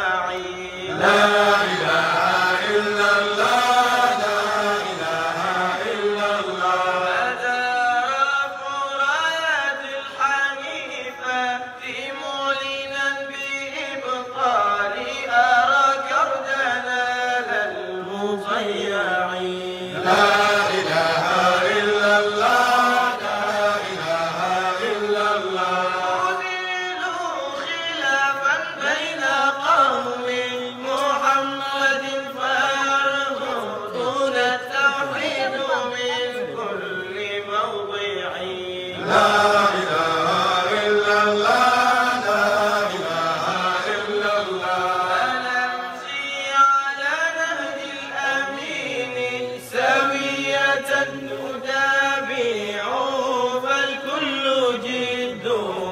إسماعيل لا إله إلا الله لا إله إلا الله أداف راية الحنيفة في معلنا بإبطال أراك أردنا للمضيعين لا إله إلا الله لا إله إلا الله أديلوا خلافا بين قوم محمد فيرفضون التوحيد من كل موضع لا إله إلا الله لا إله إلا الله فنمشي على نهج الأمين سوية ندابع فالكل جد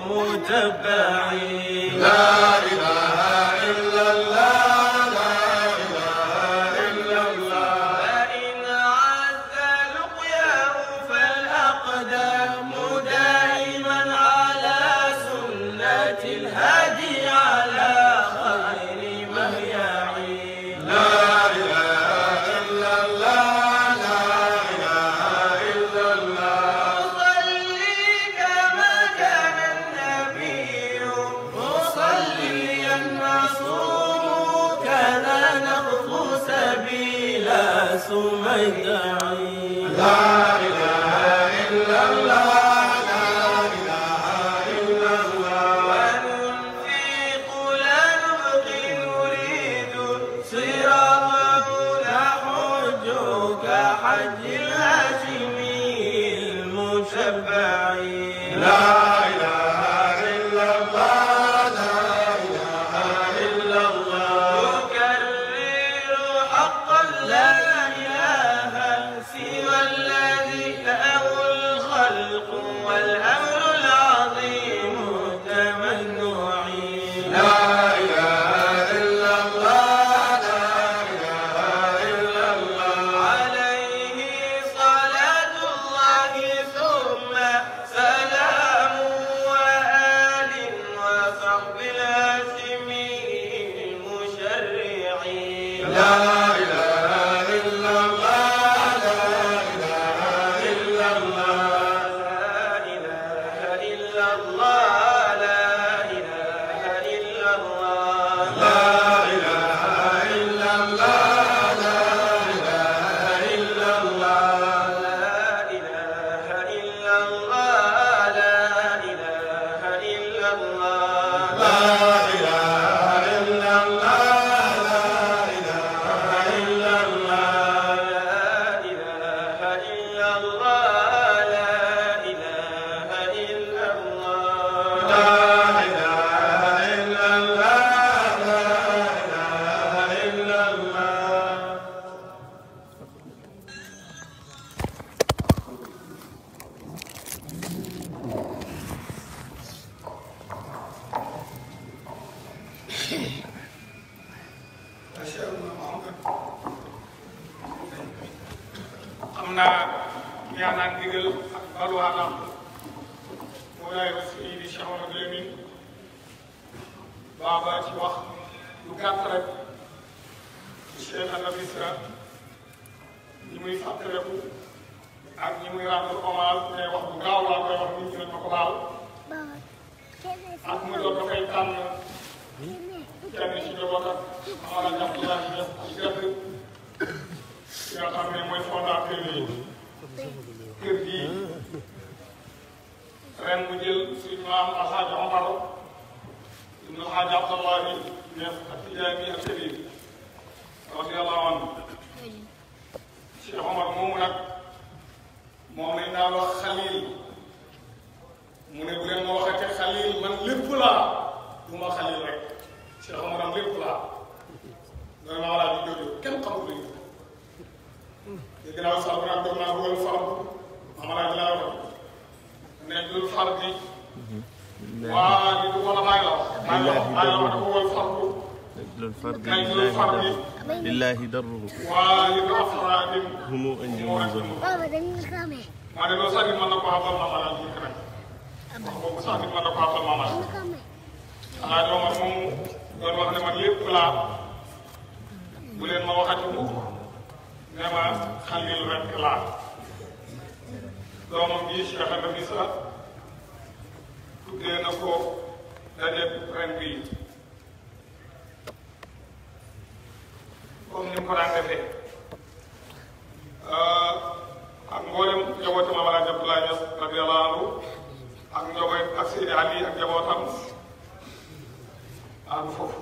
متبعين لا إله إلا الله لا إله إلا الله فإن عز لقياه فالأقدام دائما على سنة الهادي على خير مهيعين لا إله إلا الله لا إله إلا الله أصلي كما كان النبي مصليا معصوم كان نخطو سبيلا سميدعين لا إله إلا الله لا إله إلا الله وننفق لا نبقي نريد صراطه نحج كحج الهاشمي المشبعين لا إله إلا الله لا إله إلا الله نكرر حقا لا إله سوى الذي له الخلق والأمر العظيم تمنعين لا إله إلا الله لا إله إلا الله عليه صلاة الله ثم سلام وآل وصحب الهاشمين المشرعين لا إله إلا الله لا إله إلا الله لا إله إلا الله لا إله إلا الله لا إله إلا الله لا إله إلا الله لا إله إلا الله لا إله إلا الله لا إله إلا الله لا إله إلا الله لا إله إلا الله لا إله إلا الله لا إله إلا الله لا إله إلا الله xam naa yaa naan digal ak balwaanam moolaay wa Seydi Cheikh Mamadou Lamine baaba ci wax lu gàtt rek Cheikh Anta Misra ñi muy fàttaliku ak ñi muy rendre hommage te wax bu gaaw laa koy wax nit ñi nañ ma ko baal ak muy doon dafay tànn kenn ci njabootam Mamadou Abdoulaye Niass ci gàtt ki nga xam ne mooy fondateur yi kër gii ren mu jël suñu maam Alxaaji Omar ibn Alxaaji Abdallahi Niass ak Tijaani ak Kabir radiyallahu anhu Cheikh Omar moomu nag moom lañ daan wax xalil mu ne bu leen ma waxatee xalil man lépp laa du ma xalil rek Cheikh Omar am lépp laa vraiment wala di jooju kenn xamul lu ñu dégg naa sax bu naan doon naa wël farab mama laaj laa wax ne dul far bi waa li du wala bàyyi la wax bàyyi la wax bàyyi la wax dafa wël farbu للفرد kay dul far bi لله دره waa li du afraadim هم أنجم moo rek زهر Baba dañuy xamee. maa ne loolu sax nit mën na ko xamal mama laaj ñu rek wax boobu sax nit mën na ko xamal mama laaj xamee. alaaji Omar moomu doon wax ne man lépp laa bu leen ma waxati mukk ne ma xalil rek laa doomam bi Cheikh Nafisa tuddee na ko daje ren bii comme ni mu ko daan defee ak mboolem njabootam Maam Alaaji Abdoulaye Niass radiyallaahu anhu ak njaboot ak Seydi Ali ak njabootam àgg foofu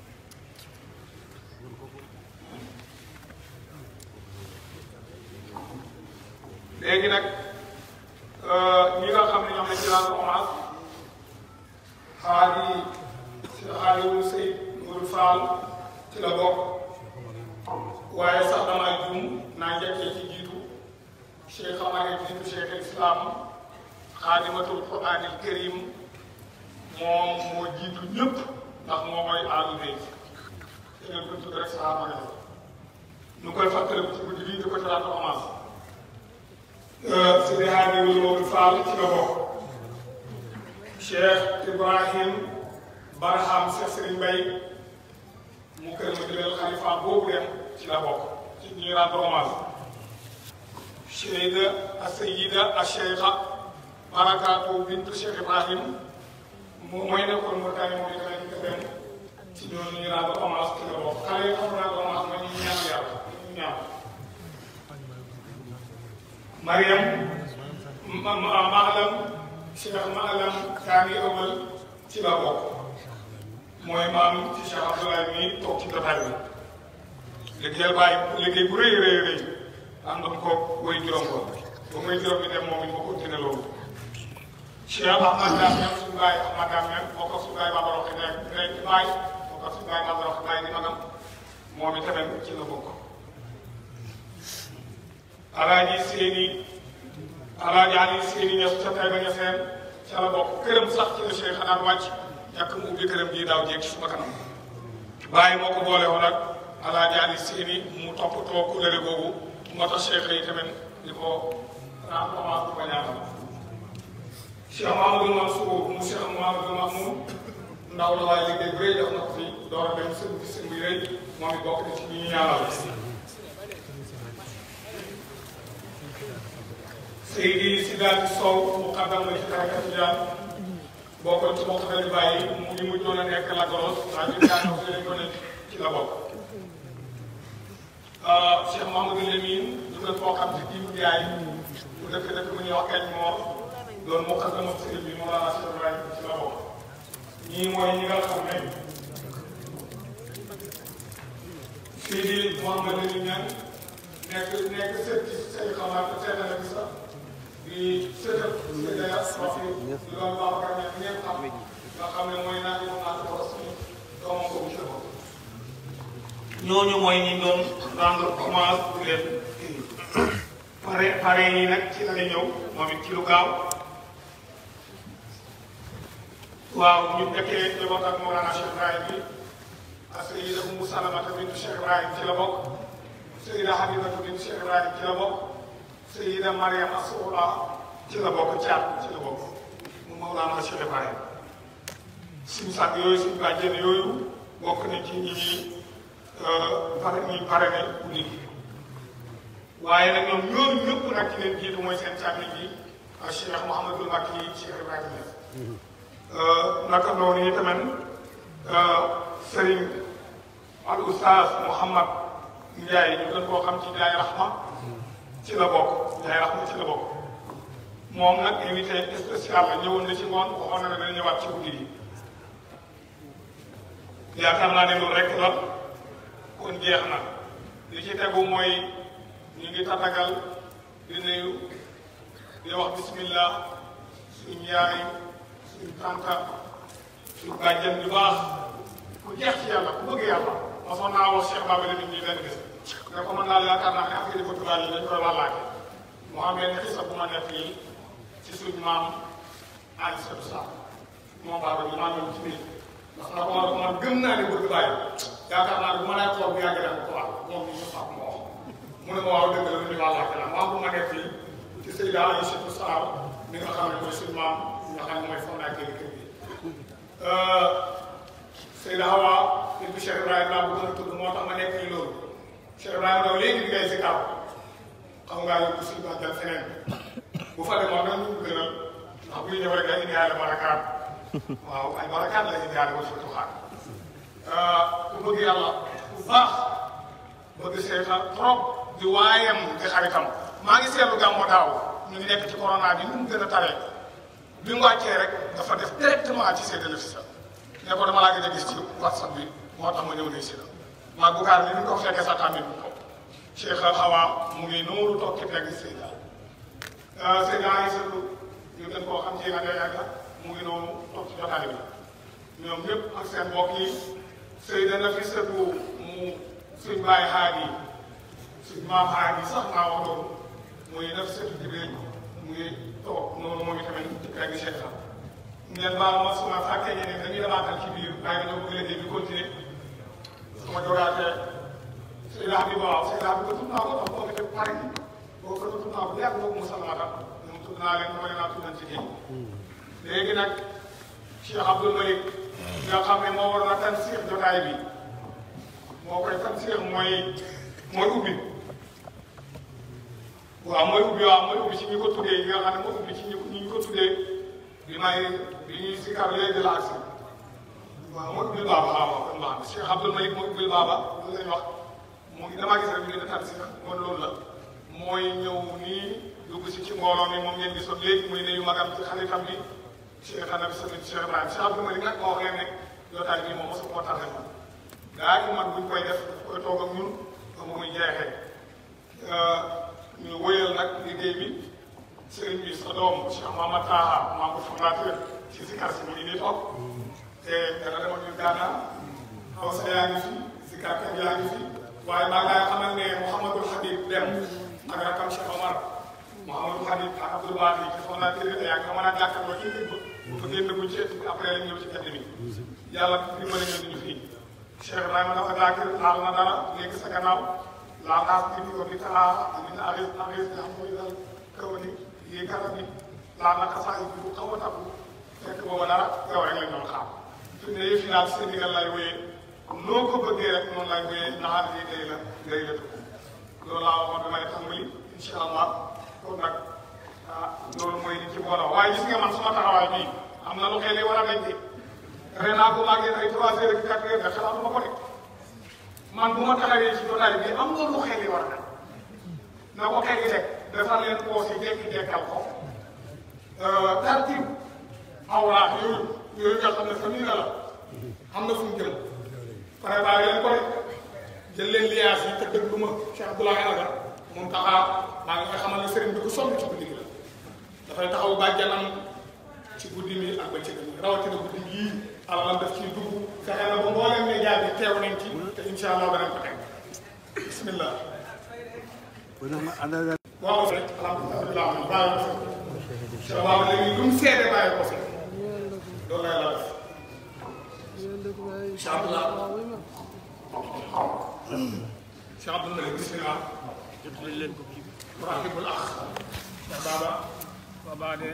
léegi nag ñi nga xam ne ñoom lañ ci rendre hommage xaadi si xaadiwu Seyd Mourou Fall ci la bokk waaye sax damaa juum naa njëkkee ci jiitu Cheikh Amar jiitu Cheikh Islam xaadimatul Quraanil Karim moom moo jiitu ñëpp ndax moo mooy aalu bay te ngeen ko tudd rek saa ma ñu koy fàttaliku ci guddi bii di ko ci rendre hommage Seydi Hadji Wulu Fall ci la bokk Cheikh Ibrahim Barham Cheikh Serigne Mbaye mu kër ma jëlal xalifa boobu dem ci la bokk ci ñuy rendre hommage Seyda Asayida Acheikha Barakaatu bintu Cheikh Ibrahim moom mooy nekkoon Mauritanie moom itamit ñu dem ci ñooñu ñuy rendre hommage ci la bokk xale yi xam naa hommage ma ñu ñaan yàlla ñu ñaan Mariam ma ma Maalam Cheikh Maalam Kaani Awal ci la bokk mooy maam ci Cheikh Abdoulaye mi toog ci jotaay bi liggéeyal bàyyi liggéey bu rëy rëy rëy àndoon ko way juróom ko ba muy juróom bi dem moom it ma continué loolu Cheikh Ahmad Dame suñu baay Ahmad Dame bokk ak suñu baay Baba Roxi nekk nekk ci baay bokk ak suñu baay Baba Roxi baay di magam moom itamit ci la bokk alaaji seeni alaaji ali seeni ñes ca tay ba ñeseen ca la bokk këram sax ci la Cheikh xanaan wàcc ñàkk mu ubbi këram gii daaw jéeg ci suma kanam bàyyi moo ko boole woon ak alaaji ali seeni mu toppatoo kulëre boobu moo tax Cheikh yi tamit di ko rendre hommage bu ko ñaanal Cheikh Mahamadou Mansour mu Cheikh Mahamadou Mahmoud ndaw la waaye liggéey bu rëy def na ko fi door a dem sëñ bi sëñ bi rëy moom it bokk na ci ñi ñu ñaanal Seydi Sidaati Sow muqaddam la ci tariqa Tijaan bokkoon ci mbokk dañu bàyyi mu ngi mujjoon a nekk la goros waaye ñu daanoo si lañ ko ne ci la bokk Cheikh Mahamadou Lamine ñu gën koo xam ci kii bu jaay bu dëkk dëkk mu ñuy wax kañ moor doon muqaddam ak sëriñ bi Mawlana Cheikh Ibrahim ci la bokk ñii mooy ñi nga xam ne Seydi Mouhamadou Lamine ñaan nekk nekk sët ci say xamaat seetal ak sax di seetal Seydi Rafi di doon Babacar ñaan ngeen xam nga xam ne mooy naan moom naa ko wax suñu doomam ko bu bopp ñooñu mooy ñi doon rendre hommage di leen pare pare yi nag ci la ñëw moom it ci lu gaaw waaw ñu nekkee njaboot ak Mawlana Cheikh Ibrahim bi ak Sayyida Umu Salamata bintu Cheikh Ibrahim ci la bokk Sayyida Habibatu bintu Cheikh Ibrahim ci la bokk Sayyida Mariam Assoula ci la bokk caat ci la bokk mu Mawlana Cheikh Ibrahim suñu sàkk yooyu suñu bàjjen yooyu bokk na ci ñi ñuy pare ñuy pare ne guddi gi waaye nag ñoom ñooñu ñëpp nag ci leen jiitu mooy seen càmmiñ bi ak Cheikh Mouhamadul Makki Cheikh Ibrahima Niass naka noonu yi tamit Serigne al Oustaz Mouhamad Ndiaye ñu gën koo xam ci Ndiaye Rahma ci la bokk Ndiaye Rahma ci la bokk moom nag invité spécial la ñëwoon na ci ngoon waxoon na ne dana ñëwaat ci guddi gi yaakaar naa ne loolu rek la kon jeex na li ci tegu mooy ñu ngi tatagal di nuyu di wax bismillah suñ yaay suñ tànta suñ bàjjen bu baax ku jeex ci yàlla ku bëgg yàlla mosoon naa wax Cheikh Baba Lamine ñi benn bés ne ko mën naa yaakaar naa ne affaire Portugal yi dañ koy wàllaake mu am benn xisa bu ma nekk yi ci suñ maam Aliou Seydou Sall moom Baba bi maa ngi ci biir ndax na ko man man gëm naa ne bëgg bàyyi yaakaar naa ne bu ma lay toog bu yàgg rek ko wax moom bi ñu sax mu wax mu ne ma waaw dëgg la lu ñu wàllaake la maam bu ma nekk fii ci Seyda Aliou Seydou Sall mi nga xam ne mooy suñ maam nga xam ne mooy fondation kër gi Seyda Hawa nit bi Cheikh Ibrahima laa bëgg a tudd moo tax ma nekk nii loolu Cheikh Ibrahima daw léegi di ngay si kaw xam ngaa yóbbu si bàjjal feneen bu fa demoon nag ñu gënal ndax buy ñëw rek day indiwaale barakaat waaw ay barakaat la indiwaale ba surtout xaar ku bëgg yàlla bu baax bëgg seetal trop di waayam di xaritam maa ngi seetlu gàmmu daaw ñu ngi nekk ci corona bi nu mu gën a taree bi mu wàccee rek dafa def directement ci Seydina Fissa ne ko dama laa gën a gis ci whatsapp bi moo tax ma ñëw ne si la maa bukaar ni ñu ko fekkee sax tamit ko Cheikh Al Hawa mu ngi noonu toog ci pegg Seyda Seyda ay sëtu ñu gën koo xam ci yàgga yàgga mu ngi noonu toog ci jotaay bi ñoom ñëpp ak seen mbokk yi Seyda na fi sëtu mu suñ bàyyi xaar yi suñ maam xaar yi sax naa wax loolu muy def sëtu Jibril mu ngi toog noonu moom itamit ci pegg Cheikh la ngeen baal ma suma fàkkee ñeneen dañuy demaatal ci biir waaye dañoo bëgg liggéey bi continuer su ma jogaatee Seyda Habib waaw Seyda Habib ko tudd naa ko ndax boo ko def pare boo ko tudd naa ko bu yàgg boobu mu salmaata ñoom tudd naa leen dama leen a tuddan ci kii léegi nag Cheikh Abdoul Malik nga xam ne moo war na tan siix jotaay bi moo koy tan siix mooy mooy ubbi waaw mooy ubbi waaw mooy ubbi ci ñi ko tuddee yi nga xam ne moo ubbi ci ñi ñu ko tuddee bi may bi ñuy sikar léegi la agsi waaw mooy ubbil baaba waaw waaw kon baax na Cheikh Abdoul Malik mooy ubbil baaba loolu lañ wax mu ngi damaa gis rek ñu ne tan siix kon loolu la mooy ñëw nii dugg si ci mbooloo mi moom ngeen gisoon léegi muy ne yu magam ci xaritam bi Cheikh Anabi Sëriñ Cheikh Ibrahima Cheikh Abdoul Malik nag moo wax leen ne jotaay bii moom mosu ko tardé ma daa ko man buñ koy def daf koy toog ak ñun ba mu muy jeexee ñu wëyal nag liggéey bi sëriñ bi sa doom Cheikh Mamadou Taha membre fondateur ci Zikar si mu ngi nii toog te dana dem ak ñun Gànnaar xaw sa yaa ngi fi Zikar kat yaa ngi fi waaye maa ngi lay xamal ne Mouhamadul Habib dem ak rakam Cheikh Omar Mouhamadou Habib ak Abdoul Baaxi ci fondateur yi yaa ngi mën a jàkkaarloo ci dëgg bu fa génn buñ ci après lañ ñëw ci gerte bi yàlla dimbali ñu ñu fii Cheikh Ibrahima dafa daakir laal na dara léegi sa gannaaw laal naa ko indi ko bi taa min aris aris nga xam mooy dal kaw ni yi garab yi laal na xasaay bi bu xaw a takku fekk booba dara yow rek lañ doon xaar fi ne yëf yi daal seen ndigal lay wéyee noo ko bëggee rek noonu lay wéyee naxaar yi day la day la tukku loolu laa waxoon damay tàmbali incha allah kon nag ah loolu mooy li ci booloo waaye gis nga man suma taxawaay bii am na lu xel yi war a dañ ren naa ko màggee ay trois heures ak quatre heures de xalaatuma ko de man bu ma taxawee ci jotaay bi am nga lu xel yi war a def na ko xel yi rek defal leen poos yi dekki dekkal ko tartib awlaax yooyu yooyu nga xam ne famille la am na fu mu jëm préparé leen ko rek jël leen liaas yi te dëgg lu ma Cheikh Abdoulaye Alaga moom taxaa maa ngi koy xamal ne sëriñ bi ko sonn ci guddi gi la dafay taxaw bàjjanam ci guddi mi ak bëccëg mi rawatina guddi yii alalam daf ciy dugg fexe na ba mbooleem ne jaar bi teew nañ ci te incha allah danañ ko teg bismillah waaw rek alhamdulilah bàyyi ko fi sa waaw léegi lu mu seede bàyyi ko fi loolu lay la def incha allah Cheikh Abdoul Malik bismillah rahibul akh Cheikh Baba Baba den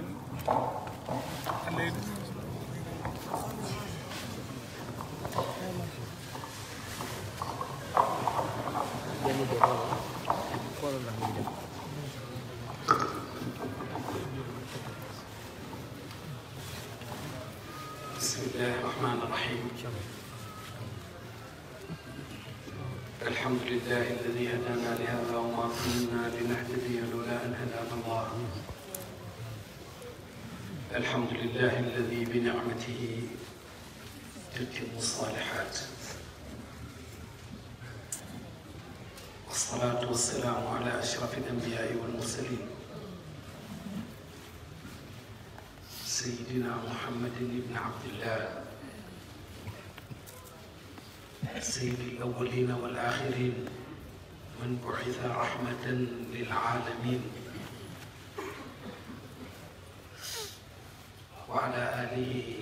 بسم الله الرحمن الرحيم الحمد لله الذي هدانا لهذا وما كنا لنهتدي لولا ان هدانا الله الحمد لله الذي بنعمته تتم الصالحات والصلاة والسلام على أشرف الأنبياء والمرسلين سيدنا محمد بن عبد الله سيد الأولين والآخرين من بعث رحمة للعالمين وعلى آله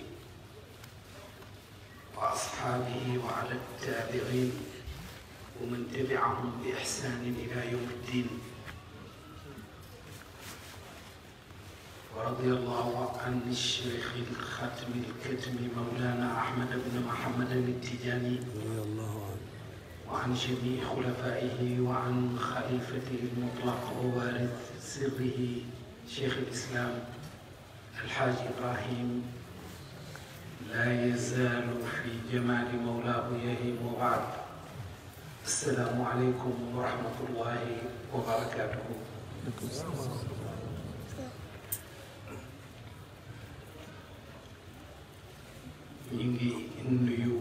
وأصحابه وعلى التابعين ومن تبعهم بإحسان إلى يوم الدين ورضي الله عن الشيخ الختم الكتم مولانا أحمد بن محمد التجاني وعن جميع خلفائه وعن خليفته المطلق ووارث سره شيخ الإسلام الحاج إبراهيم لا يزال في جمال مولاه يهيم وبعد السلام عليكم ورحمة الله وبركاته ñu ngi nuyu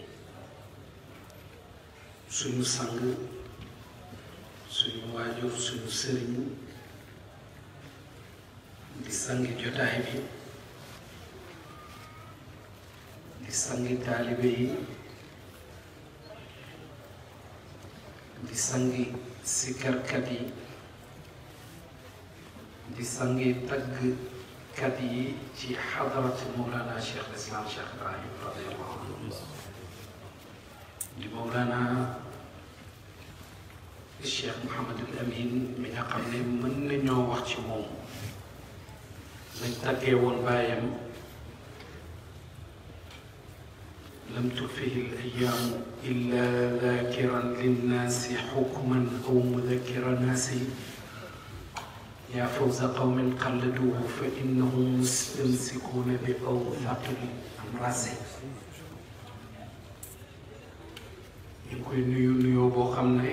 suñu sang suñu waajur suñu sëriñ di sangi jotaay bi di sangi taalibe yi di sangi sikkarkat yi di sangi taggkat yi ci xadarat Mawlana Cheikh Islam Cheikh Ibrahim radiallahu anhu di Mawlana Cheikh Mouhamad al Amin mi nga xam ne mën nañoo wax ci moom lañ tàggee woon bàyyam lam tulfihi l ayaamu illa dakiran linnaasi xukman aw mudakira naasi yaa fawza qawmin qalladuuhu fa innahum mustamsikuuna bi awthaqil amraasi ñu ngi koy nuyu nuyoo boo xam ne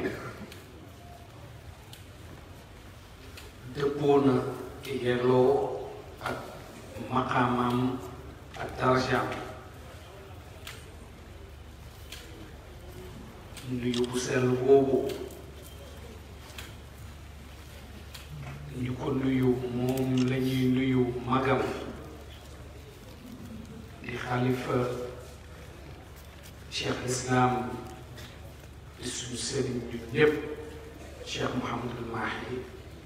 dëppoo na yelloo ak maqaamam ak darajaam nuyu bu sell boobu ñu ko nuyu moom la ñuy nuyu magam di xalifa cheikh islam di suñu sëriñ ñu ñépp cheikh Mouhamadul Mahi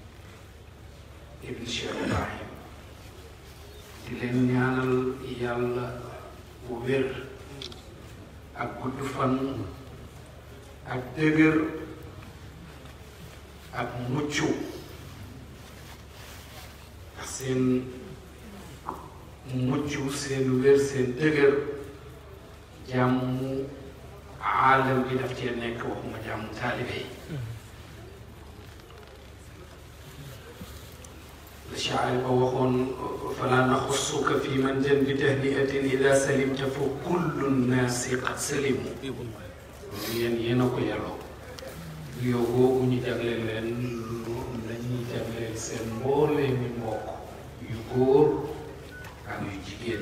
ibn cheikh Ibrahim di leen ñaanal yàlla bu wér ak gudd fan ak dëgër ak mucc ndax seen mucc seen wér seen dëgër jàmmu aalam bi daf cee nekk waxuma jàmmu taalibe yi la shaari ba waxoon fala naxussuka fi man jan bi tahniatin ida salimta fa kullu nnaasi qad salimu loolu yéen yéen a ko yelloo yow boobu ñu jagleel leen la ñuy jagleel seen mboolee mi mbokk yu góor ak yu jigéen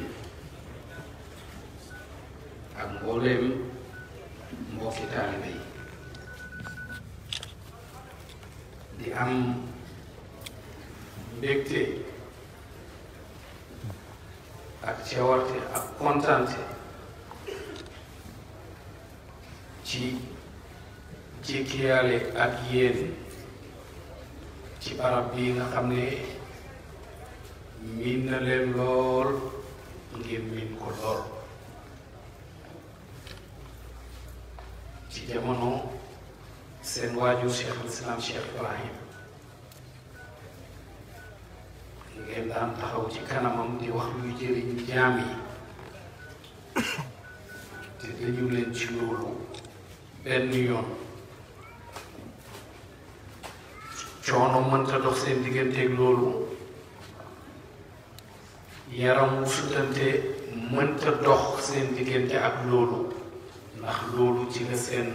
ak mbooleem mbokki taalibe yi di am mbégte ak cawarte ak kontante ci jékkiyaale ak yéen ci barab bi nga xam ne miin na leen lool ngeen miin ko lool ci jamono seen waajur cheikh al islam cheikh ibrahim ngeen daan taxaw ci kanamam di wax luy jëriñ jaam yi te dañu leen ci loolu benn yoon coono mënta dox seen digganteeg loolu yaram wu sutante mënta dox seen diggante ak loolu ndax loolu ci la seen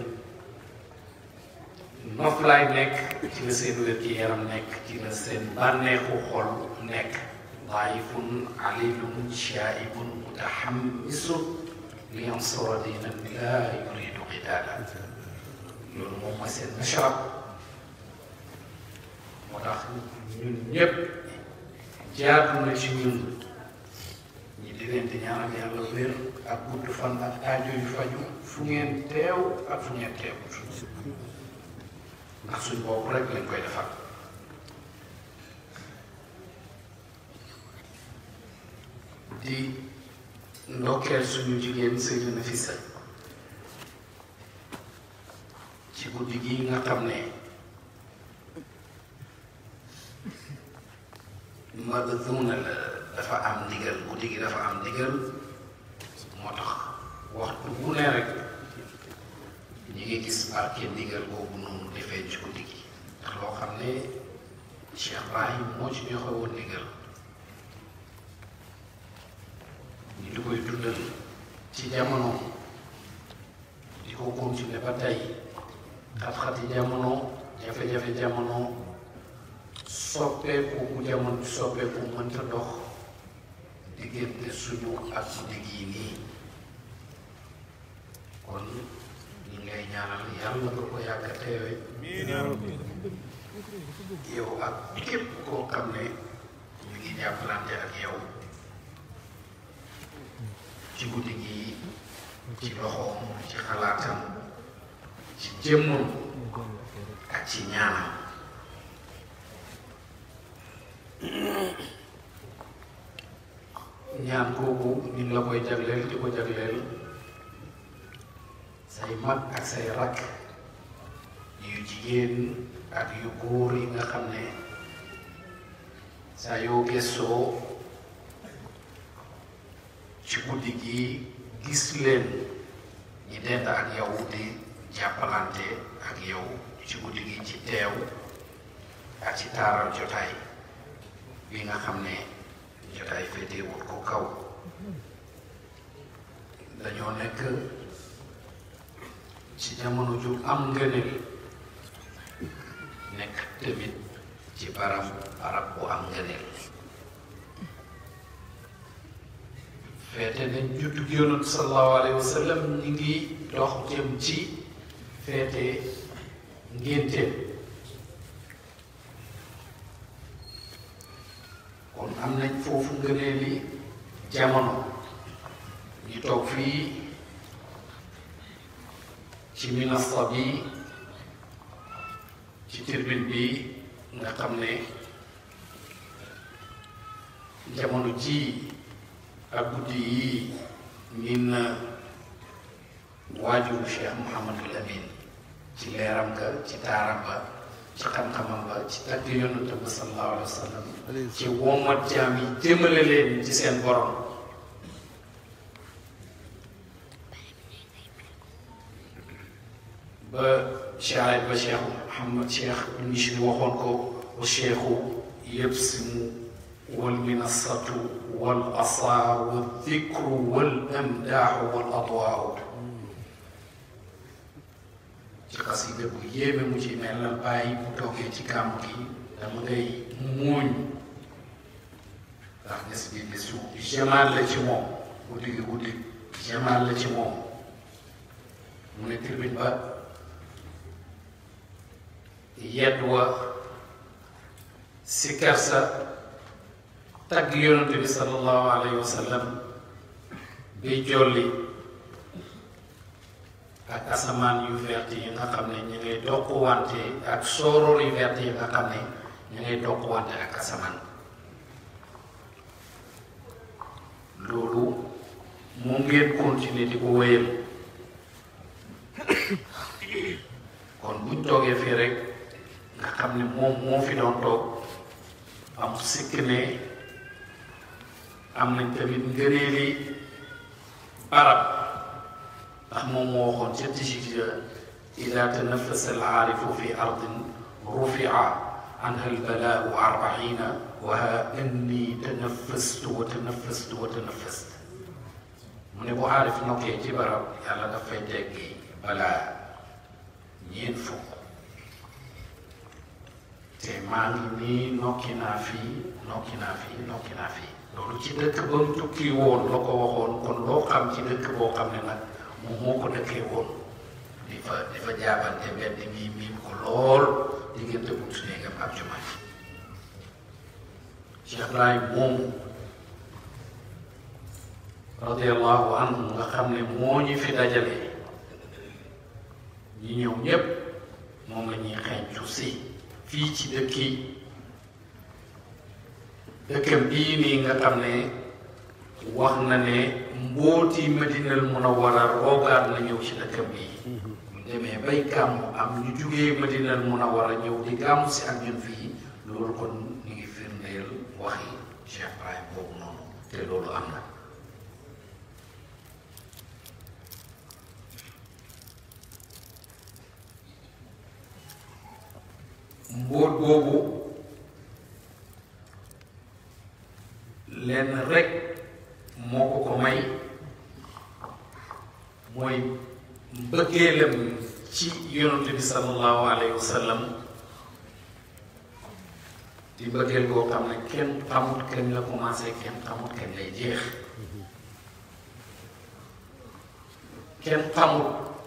noflaay nekk ci la seen wér gi yaram nekk ci la seen bànneexu xol nekk daayifun alilun shaibun mutahammisun li yansura diinan laa yuridu qidaala loolu moom mooy seen mashrab moo tax ñun ñëpp jaadu na ci ñun ñi di leen di ñaanal yàlla wér ak gudd fan ak aajo yu faju fu ngeen teew ak fu ngeen teewut ndax suñ bopp rek lañ koy defal di ndokkeel suñu jigéen Sëriñ Nafisa ci guddi gi nga xam ne magazuna la dafa am ndigal guddi gi dafa am ndigal moo tax waxtu bu ne rek ñi ngi gis barke ndigal boobu noonu di feeñ ci guddi gi ndax loo xam ne Cheikh Ibrahim moo ci joxe woon ndigal ñu di koy dundal ci jamono di ko continuer ba tey xat-xati jamono jafe-jafe jamono soppeeku bu jamono bi soppeeku mënta dox diggante suñu ak guddi gii nii kon ñu ngay ñaanal yàlla nga ko yàgg a teewe yow ak képp koo xam ne ñu ngi jàppalante ak yow ci guddi gi ci loxoom ci xalaatam ci jëmmam ak ci ñaanam ñaan kooku ñu la koy jagleel di ko jagleel say mag ak say rakk yu jigéen ak yu góor yi nga xam ne saa yoo gëstoo ci guddi gi gis leen ñi dend ak yow di jàppalante ak yow ci guddi gi ci teew ak ci taaral jotaay bi nga xam ne jotaay féetewul ko kaw dañoo nekk ci jamono ju am ngëneel nekk tamit ci barab barab bu am ngëneel feete nañ juddu gi yonent sallallahu alayhi wa sallam ñi ngi dox jëm ci feete ngénteem kon am nañ foofu ngëneeli jamono ñu toog fii ci minasta bi ci tribune bi nga xam ne jamono ji ak guddi yii min na waajuru Cheikh Mouhamadul Amin ci leeram ga ci taaram ba ci xam-xamam ba ci tagg yonante ba sallallahu alayhi wa sallam ci womat jaam yi jëmale leen ci seen borom ba cheikh ba cheikh Mouhamad cheikh Michri waxoon ko wa cheikhu yabsimu wal minasatu wal asaa wal dikru wal amdaaxu wal adwaaru ci xasida bu yéeme mu ci mel la bàyyi bu toogee ci gàmm gi dama ngay muuñ ndax gis bi gisu jamaal la ci moom guddi gi guddi jamaal la ci moom mu ne tribune ba yedd wa si kersa tagg yonante bi sallallahu alayhi wa sallam bi jolli ak asamaan yu vert yi nga xam ne ñu ngay dokkuwante ak sooroor yu vert yi nga xam ne ñu ngay dokkuwante ak asamaan loolu mu ngeen continuer di ko wéyal kon buñ toogee fii rek nga xam ne moom moo fi doon toog am sikk ne am nañ tamit ngëneeli barab ndax moom moo waxoon ca tijija ida tanafasa alaarifu fi ardin rufia anha albalaau arbaina wa ha anni tanafastu wa tanafastu wa tanafastu mu ne bu aarif nokkee ci barab yàlla dafay teggi balaa ñeent fukk te maa ngi nii nokki naa fii nokki naa fii nokki naa fii loolu ci dëkk ba mu tukki woon la ko waxoon kon loo xam ci dëkk boo xam ne nag moom moo ko dëkkee woon di fa di fa jaabante mbedd mi miin ko lool diggante bu su néegam ak jumaa ji Cheikh Ibrahim moomu radiallahu anhu nga xam ne moo ñu fi dajale ñi ñëw ñépp moom la ñuy xeeñcu si fii ci dëkk yi dëkkam bii nii nga xam ne wax na ne mbooti madinal munawwara roogaat na ñëw ci dëkkam bii ñu demee bay gàmmu am ñu jugee madinal munawwara ñëw di gàmmu si ak ñun fii loolu kon ñu ngi firndeel waxi Cheikh Ibrahim boobu noonu te loolu am na mbóot boobu lenn rek moo ko ko may mooy mbëggeelam ci yonent bi sallallahu alayhi wa sallam di mbëggeel boo xam ne kenn xamut kañ la commencé kenn xamut kañ lay jeex kenn xamut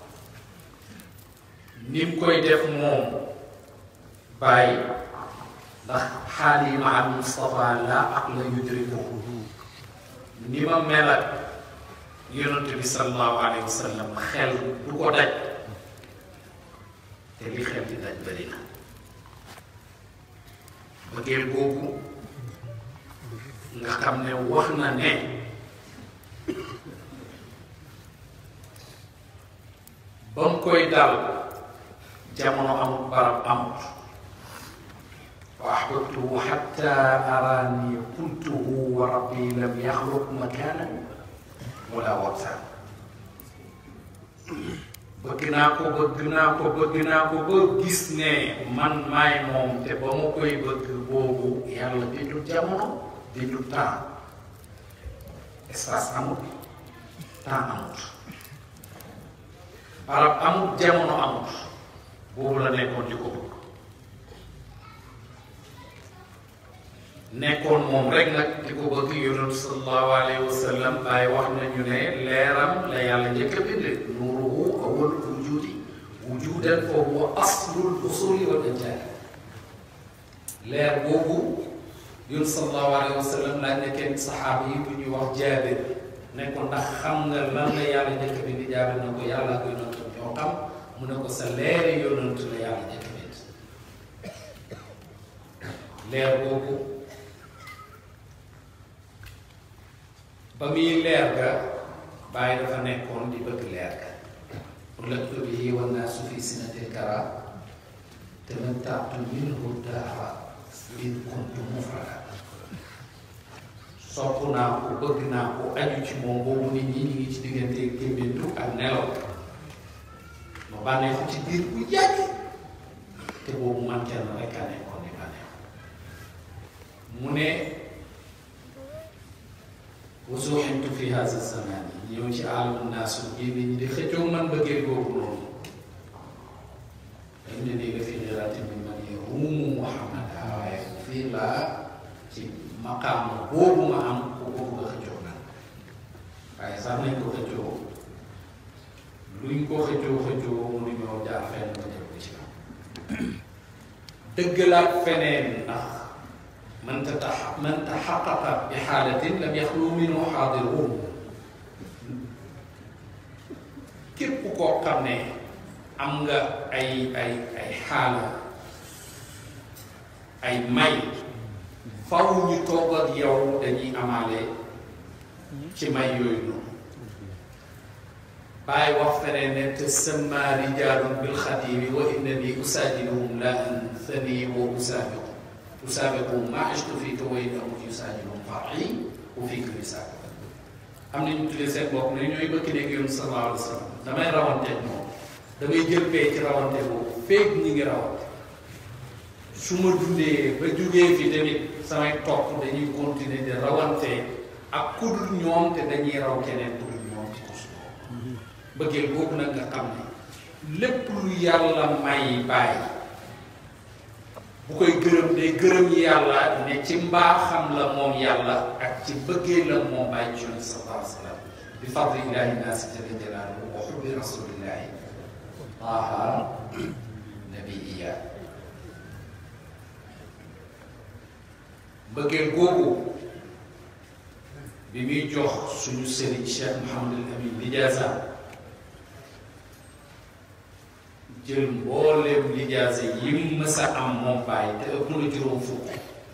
ni mu koy def moom bàyyi ndax xaal yi ma al Mustafa laa aqla yudriku ni ma mel ak yonent bi sallallahu alayhi wa sallam xel du ko daj te li xel di daj bëri na bëggeel boobu nga xam ne wax na ne ba mu koy dal jamono amul barab amut wa ahbabtuhu xatta araani qultuhu wa rabbi lam yaxluq makaanan wala waqtan bëgg naa ko bëgg naa ko bëgg naa ko ba gis ne man maay moom te ba ma koy bëgg boobu yàlla bindu jamono bindu temps espace amut temps amut barab amut jamono amut boobu la nekkoon di ko bëgg nekkoon moom rek nag di ko bëgg yonent sallallahu alayhi wa sallam bàyyi wax nañu ne leeram la yàlla njëkk a bind nuuruhu awwal wujudi wujudan fa huwa aslul usuli wal anjaali leer boobu yonent sallallahu alayhi wa sallam laaj na kenn saxaaba yi bu ñuy wax jaabir ne ko ndax xam nga lan la yàlla njëkk a bind jaabir na ko yàlla ko yonent ñoo xam mu ne ko sa leeri yonent la yàlla njëkk a bind leer boobu ba muy leer ga bàyyi dafa nekkoon di bëgg leer ga ulaktu bihi wa naasu fi sinatil kara tamatta'tu minhu dahra id kuntu mufrada sopp naa ko bëgg naa ko aju ci moom boobu nit ñi ñu ngi ci diggante gémmintu ak nelaw ma bànneexu ci biir bu yàgg te boobu man kenn rek a nekkoon di bànneexu mu ne wasuuxintu fi haza zaman yi ñëw ci alamu naasu génne ñi di xëccoo man bëggee boobu noonu dañ ne ni nga fi niraati min man yaruumu muhammada waaye fii laa ci maqaam boobu ma am ku ko bëgg a xëccoo nag waaye sax nañ ko xëccoo luñ ko xëccoo xëccoo mënuñoo jaar fenn ba jëm ci kaw dëggalaat feneen ndax man tatax man taxaqaqa bi xaalatin lam yaxlu minhu xaadiruun képp koo xam ne am nga ay ay ay xaala ay may faw ñu toog ak yow dañuy amaale ci may yooyu noonu bàyyi wax feneen ne te sama rijaalun bil xadimi wa innani usaajiluhum la anthani wa usaabiqu usaabiquhum maa ishtu fii te way amut yusaajiluhum far'i wa fii kulli saabiq am na ñu tuddee seen bopp ne ñooy bëgg nekk yoon sallallahu alayhi wa sallam damay rawanteeg moom damay jël pay ci rawante boobu feeg ñi ngi rawante su ma dundee ba jugee fi tamit samay topp dañuy continuer di rawante ak ku dul ñoom te dañuy raw keneen ku dul ñoom ci kus bëggee boobu nag nga xam ne lépp lu yàlla may bàyyi bu koy gërëm day gërëm yàlla ne ci mbaaxam la moom yàlla ak ci bëggee la moom bàyyi ci yonent sallallahu alayhi wa sallam bi fadli ilahi naasi jalla jalaaluhu wa xubbi rasulillahi taha nabiya bëggee googu bi muy jox suñu sëriñ Cheikh Mouhamadul Amin lijaasa jël mbooleem lijaasa yi mu mës a am moom bàyyi te ëpp na juróom fukk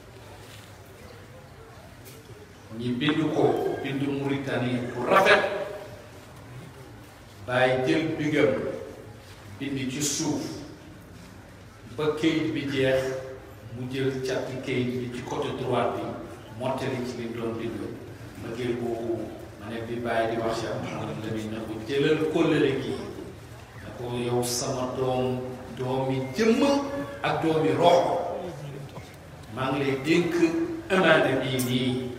ñi bind ko bind Mauritanie bu rafet bàyyi jël bigam bind ci suuf ba kayit bi jeex mu jël càppi kayit bi ci côté droit bi mottali ci li doon digg mbëggeel boobu ma ne bi bàyyi di wax Cheikh Mouhamadou Lamine na ko jëlal kóllëre gi na ko yow sama doom doomi jëmm ak doomi rox maa ngi lay dénk amaana bii nii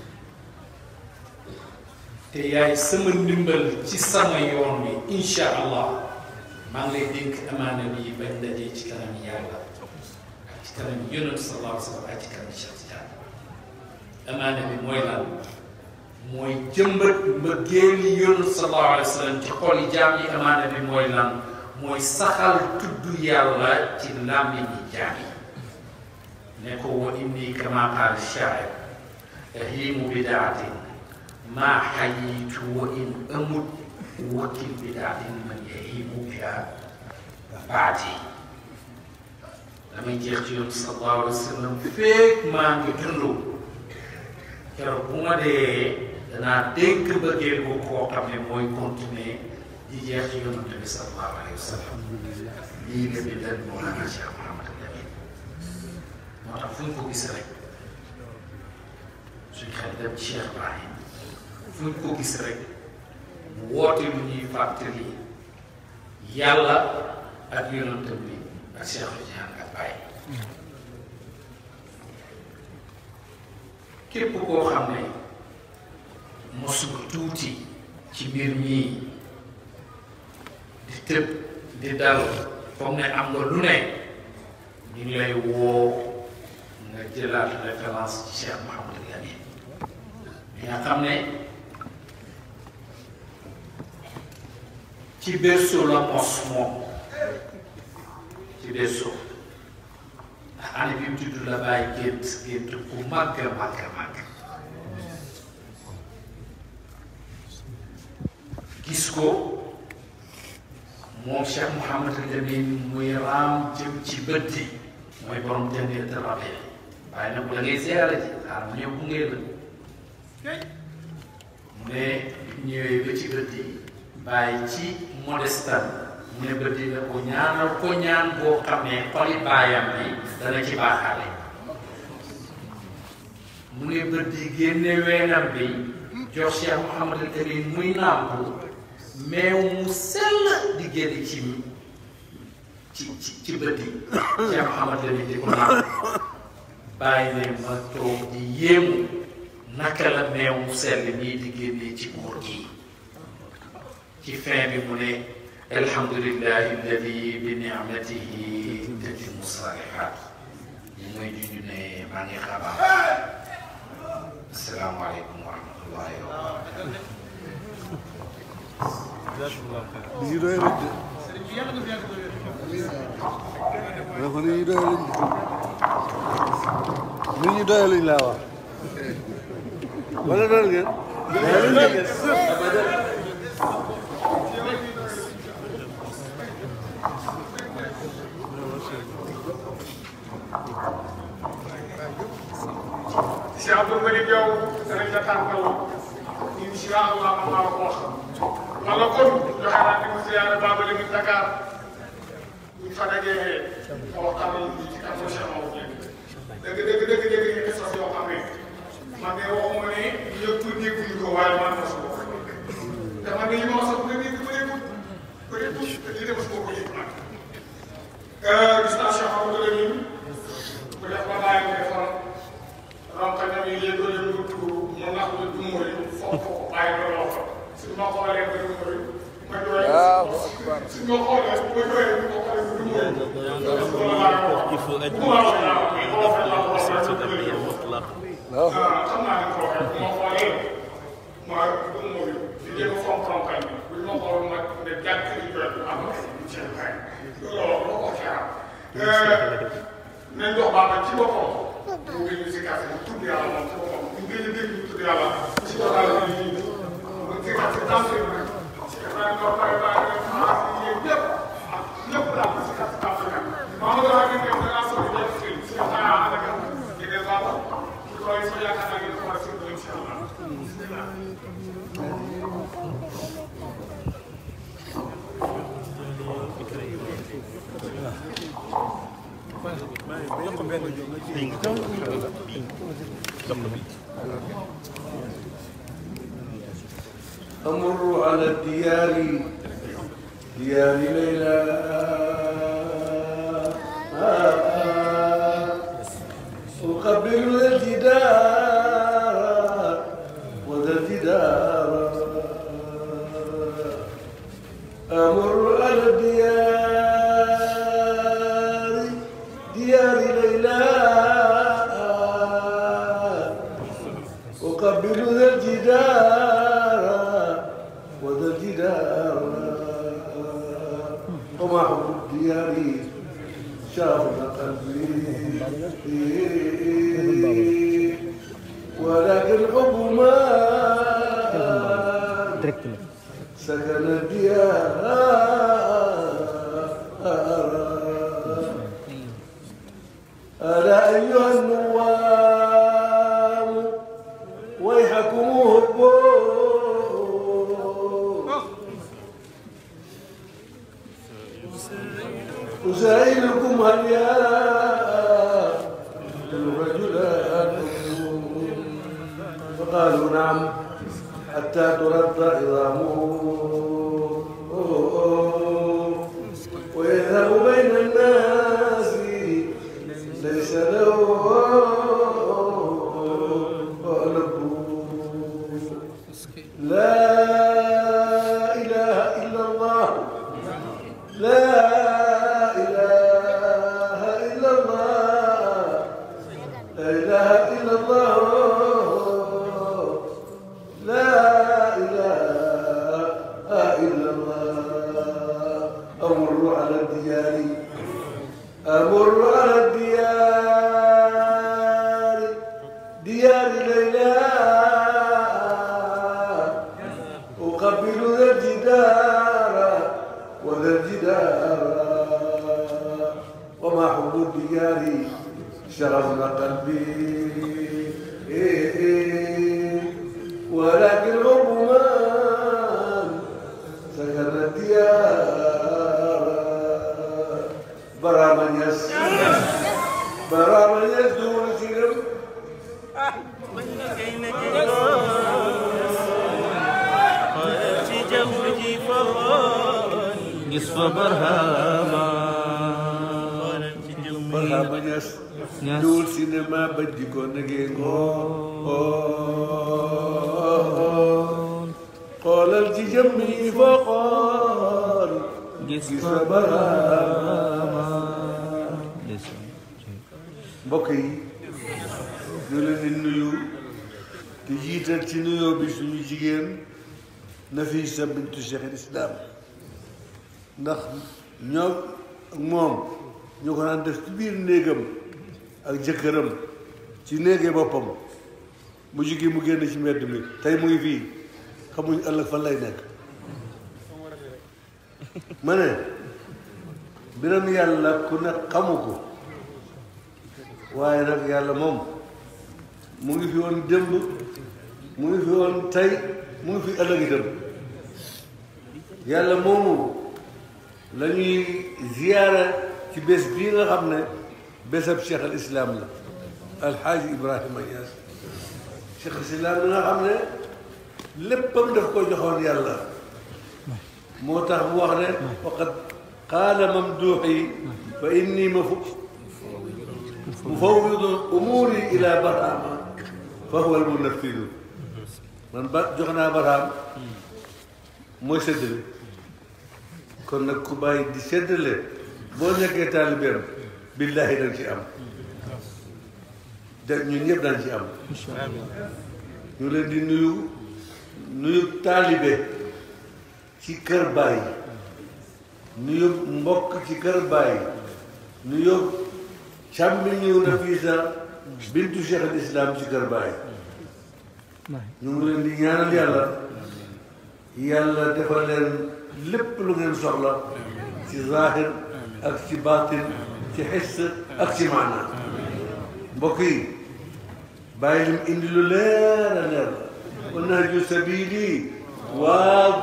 te yaay sama ndimbal ci sama yoon wi insha allah maa ngi lay dénk amaana bii bañ dajee ci kanam yàlla ak ci kanam yonent sallallahu alayhi wa sallam ak ci kanam Cheikh Tidiane amaana bi mooy lan mooy jëmbat mbëggeeli yonent sallallahu alayhi wa sallam ci xol jaam yi amaana bi mooy lan mooy saxal tudd yàlla ci làmmiñi jaam yi ne ko wa inni kama qaala shaa'ir ahimu bidaatin maa xayitu wa in amut wakil bidaatin man yahimu biha baati damay jeex ci yoon sallallahu alayhi wa sallam feek maa ngi dund keroog bu ma dee danaa dénk bëggeel bu koo xam ne mooy continuer di jeex ci yonante bi sallallahu alayhi wa sallam lii la bindal Mawlana Cheikh Mouhamadou Lamine moo tax fu ñu ko gis rek suñ xel dem ci Cheikh Ibrahim fu ñu ko gis rek mu woote lu ñuy fàttali yàlla ak yonante bi ak Cheikh Tidiane ak Baye képp koo xam ne mosul tuuti ci mbir mii di tëb di dal foog ne am nga lu ne ñu ngi lay woo nga jëlaat référence ci Cheikh Mouhamadou Lamine di nga xam ne ci berceau la mos moom ci berceau ndax année bi mu judd la bàyyi gént gént ku màgg màgg màgg gis ko moom Cheikh Mouhamadou Lamine muy raam jëm ci bët yi mooy borom jëndee te rabee waaye nag bu da ngay ziyaara ji xaar mu ñëw bu ngee la mu ne ñëwee ba ci bët yi bàyyi ci modestan mu ne bët yi ne ko ñaanal ko ñaan boo xam ne xoli baayam bi dana ci baaxaale mu ne bët yi génne weenam bi jox Cheikh Mouhamadou Lamine muy nàmp meew mu sell di génn ci ci ci ci bët yi Cheikh Mouhamadou Lamine di ko nàmp bàyyi ne ma toog di yéemu naka la meew mu sell nii di génnee ci góor gi ci fin bi mu ne alhamdulillahi alladi bi ni'matihi tatimu salihat ñu muy di ñu ne maa ngi xabaar asalaamaaleykum wa rahmatullahi wa barakatuh li ñu doy lañ de. ma ne ko li ñu doy lañ de. li ñu doy lañ laa wax. wala doon ngeen. doy lañ ngeen. si Abdou Malick yow danañ la tànkal incha allah man maa la ko wax wala kon joxe naa ni mu ziyaara Baba Lamine Dakar buñ fa dajee ma waxtaanal ñu ci kàddu Cheikh Maodo dëgg dëgg dëgg dëgg ñu ngi sos yoo xam ne man de waxuma ne ñëpp dégguñu ko waaye man na su te man de li ma wax sax bëri bëreetul bëreetul te lii de mos moo ko yëg nag gis naa Cheikh Maodo Lamine bu def ba bàyyi mu defal ronkañam yi léegi la ñu tuur mu nax la du mooy foog ko bàyyi ba loo xam suñ ma xoolee ba du mooy ma jooy suñ ma xoolee ba jooy bu ma xoolee ba du mooy loolu laa ko wax bu ma wax naa mais boo fa laa ko wax rek lu bëri yow xam naa ne ko waxee bu ma xoolee ma du mooy di jéem a fonk ronkañ bi buñ ma xool nag ne jàkk li jooy am na seen xay loolu wax loo ko xeeram nañ dox baax ci boppam mu ngi ñu si kàttan mu tudd yàlla moom ci boppam ñu ngi leen dégg ñu tudd yàlla ci total bi ñu ñu mu ngi si kàttan tànk yi nag si kàttan dox bàyyi bàyyi rek xaas yi yéen ñëpp ak ñëpp daal si kàttan tànk yi nag maa ngi doon ak ngeen da ngaa soxla ñëpp si si kàttan yaa ànd ak ñu ne baax ñu koy so yaakaar naa ngeen ko war a sëñ incha allah bismillah أمر على الديار ديار ليلى أقبل الجدار وذا الجدار أمر على الديار ديار ليلى أقبل ذا الجدار وذا الجدار وما حب الديار شاغل قلبي ولكن حب ما سكن الديار ألا أيها النوام ويحكم هبوا أسائلكم هل يا الرجلان فقالوا نعم حتى ترد عظامه ويذهب بين الناس ليس له قلب لا إله إلا الله لا إله إلا الله لا إله إلا الله لا إله إلا الله أمر على الديار أمر على الديار ديار ليلى أقبل ذا الجدار وذا الجدار وما حب الديار شغفنا قلبي ولكن حب من سكن الديار برا من يس برا من يس دون سيرم في جوجي فضل نصف برهاما برا من يس Yes. دول سينما بدي كون قال التجمي فقال نصف برهاما mbokk yi ñu leen di nuyu di jiital ci nuyoo bi suñu jigéen Nafisa bintu Cheikh al Islam ndax ñoo ak moom ñoo ko daan def ci biir néegam ak jëkkëram ci néegee boppam mu jigi mu génn ci mbedd mi tey mu ngi fii xamuñ ëllëg fan lay nekk ma ne mbiram yàlla ku ne xamu ko waaye nag yàlla moom mu ngi fi woon démb mu ngi fi woon tey mu ngi fi ëllëg itam yàlla moomu la ñuy ziyaara ci bés bii nga xam ne bésab cheikh al islam la alxaaji ibrahima Niass cheikh al islam bi nga xam ne léppam daf ko joxoon yàlla moo tax mu wax ne waqad qaala mamduuxi fa inni ma fu mufawwidu umuuri ila barhama fa huwa almunaffidu man ba jox naa barham mooy séddale kon nag ku bàyyi di séddale boo nekkee taalibeem billaahi dañ ci am de ñun ñëpp dañ ci am ñu leen di nuyu nuyu taalibe ci kër baay nuyu mbokk ci kër baay nuyu càmmiñu Nafisa bintu Cheikh al Islam ci kër baay ñu ngi leen di ñaanal yàlla yàlla defal leen lépp lu ngeen soxla ci zahir ak ci baatin ci xis ak ci maana mbokk yi bàyyi lim indi lu leer a leer wa nahju sabili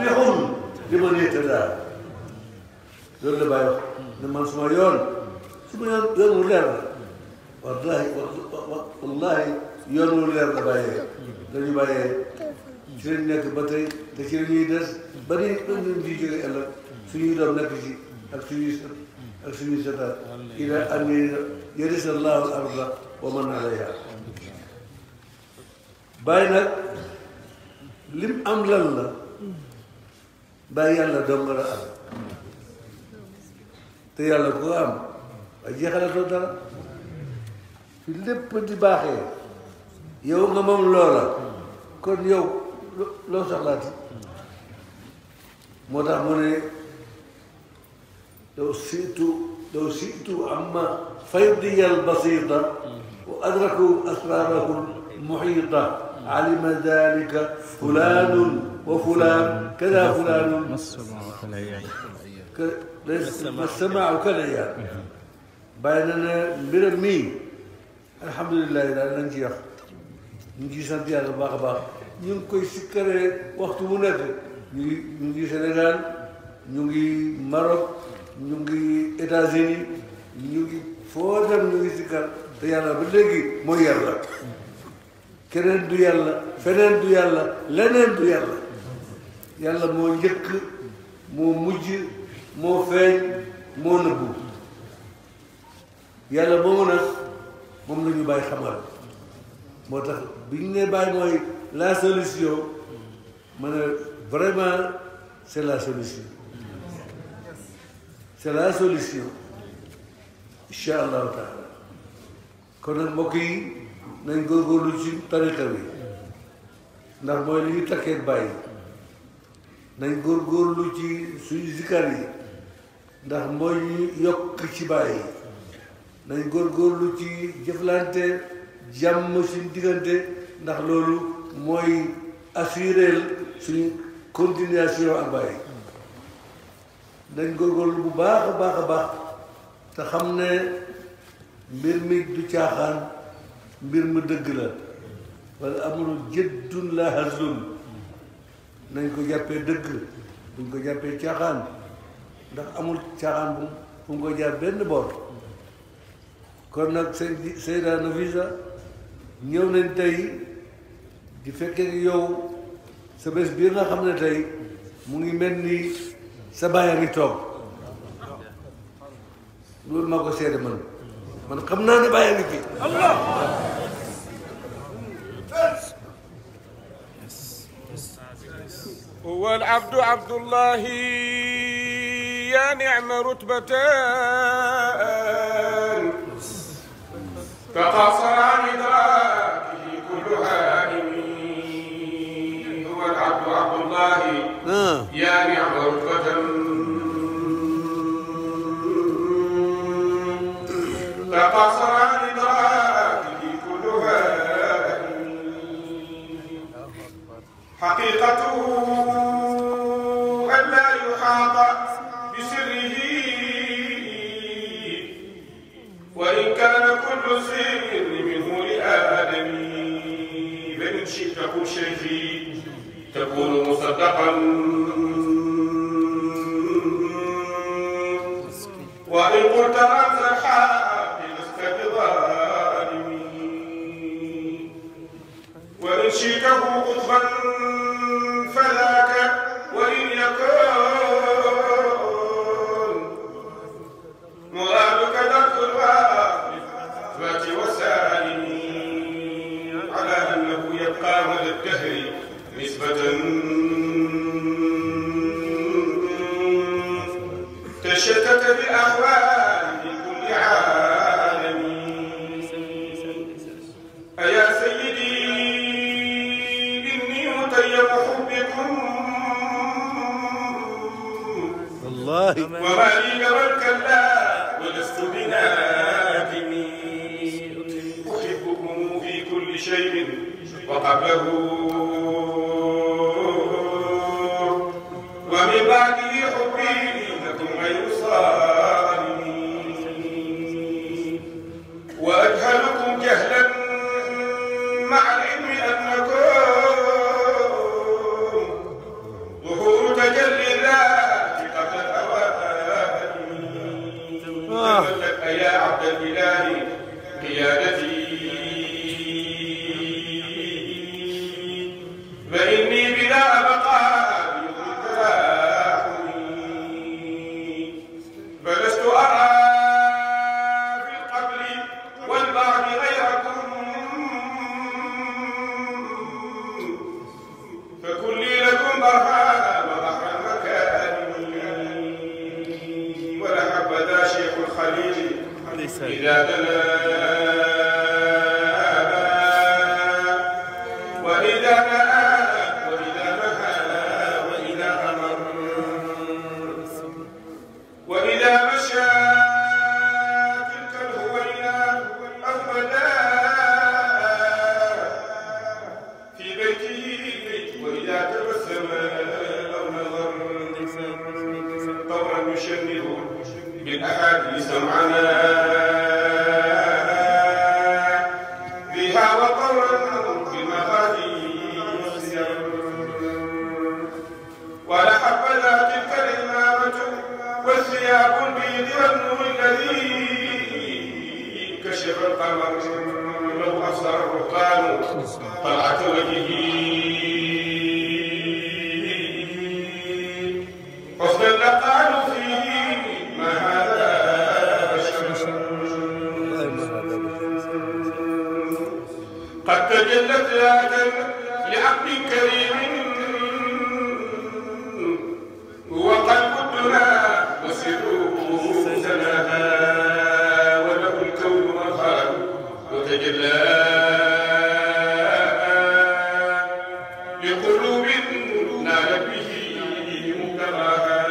waadixun li man ihtada loolu la bàyyi wax ne man suma yoon su ma yoon yoon wu leer la wallahi wallahi yoon wu leer la bàyyee dañu bàyyee ci lañ nekk ba tey te ci la ñuy des ba ni ba ñu di jóge ëllëg suñuy doom nekk ci ak suñuy sët ak suñuy sëtaat ila an yarisa allahu al arda wa man alayha bàyyi nag lim am lan la bàyyi yàlla dong la am te yàlla ku ko am waaye jeexalatoo dara fi lépp di baaxee yow nga moom loola kon yow loo soxlaati moo tax mu ne لو شئت لو شئت عما فيضي البسيطة وأدركوا أسراره المحيطة علم ذلك فلان وفلان كذا فلان ك- ليس- ما السماع كالعيال بيننا برمي الحمد لله لا ننجي نجي sant yàlla bu baax a baax ñu ngi koy sikkaree waxtu bu nekk ñu ngi ñu ngi Sénégal ñu ngi Maroc ñu ngi États-Unis ñu ngi foo dem ñu ngi sikkar te yàlla ba léegi mooy yàlla keneen du yàlla feneen du yàlla leneen du yàlla yàlla moo njëkk moo mujj moo feeñ moo nëbbu yàlla moomu nag moom la ñu bàyyi xamal moo tax bi ñu ne bàyyi mooy la solution ma ne vraiment c'est la solution c'est la solution incha allahu taala kon nag mbokk yi nañ góorgóorlu ci tariqa bi ndax mooy li ñu takkee bàyyi nañ góorgóorlu ci suñu zikar yi ndax mooy ñu yokk ci bàyyi nañ góorgóorlu ci jëflante jàmm suñu diggante ndax loolu mooy assurer suñu continuation ak bàyyi nañ góorgóorlu bu baax a baax a baax te xam ne mbir mi du caaxaan mbir mu dëgg la wala amul jëddun la hazlun nañ ko jàppee dëgg buñ ko jàppee caaxaan ndax amul caaxaan bu fu mu ko jaar benn boor kon nag seen Seyda Nafisa ñëw nañ tey di fekkee yow sa bés bii nga xam ne tey mu ngi mel ni sa baay a ngi toog loolu maa ko seede man man xam naa ne baay a ngi fi هو العبد عبد الله يا نعم رتبتان تقاصر عن إدراكه كل هائم هو العبد عبد الله ah يا نعم رتبة تقاصر عن إدراكه كل هائم حقيقته أن لا يحاط بسره وإن كان كل سر منه لآدم فإن شئت قل شيخي تكون مصدقا وإن قلت رمز الحق لست بظالم وإن شئته قطبا فذاك وإن يكن مرادك درك الواقف والسالم على أنه يبقى مدى الدهر نسبة تشتت بأهوال كل عالم أيا سيدي إني متيم حبكم والله وما لي جرى الكلا ولست بنادم أحبكم في كل شيء وقبله ومن بعده حبي لكم غير صارم وأجهلكم جهلا مع العلم أنكم ظهور تجلي الذات قبل الأوان تملك يا عبد الإله قيادتي فإني بلا أبقى بيضك لاحمي فلست أرى في القبر والبعد غيركم فكن لي لكم برهان وبحر المكارم ولا حبذا شيخ الخليل إذا دنا وإذا نأى وإذا نهى وإذا أمر وإذا مشى تلك الهوينة أحمدا في بيته وإذا تبسم أو نظر طورا يشنه بالأحاديث معنا فيها وطورا بالمغادي ولا حبذا تلك الإمامة والثياب البيض والنور الذي كشف القمر لو أبصر الرهبان طلعة وجهه حسنا لقالوا فيه ما هذا بشر قد تجلت ذاتا لعبد كريم هو قلب الدنا وسره سناها وله الكون مرخى وتجلى لقلوب نالت به مكرها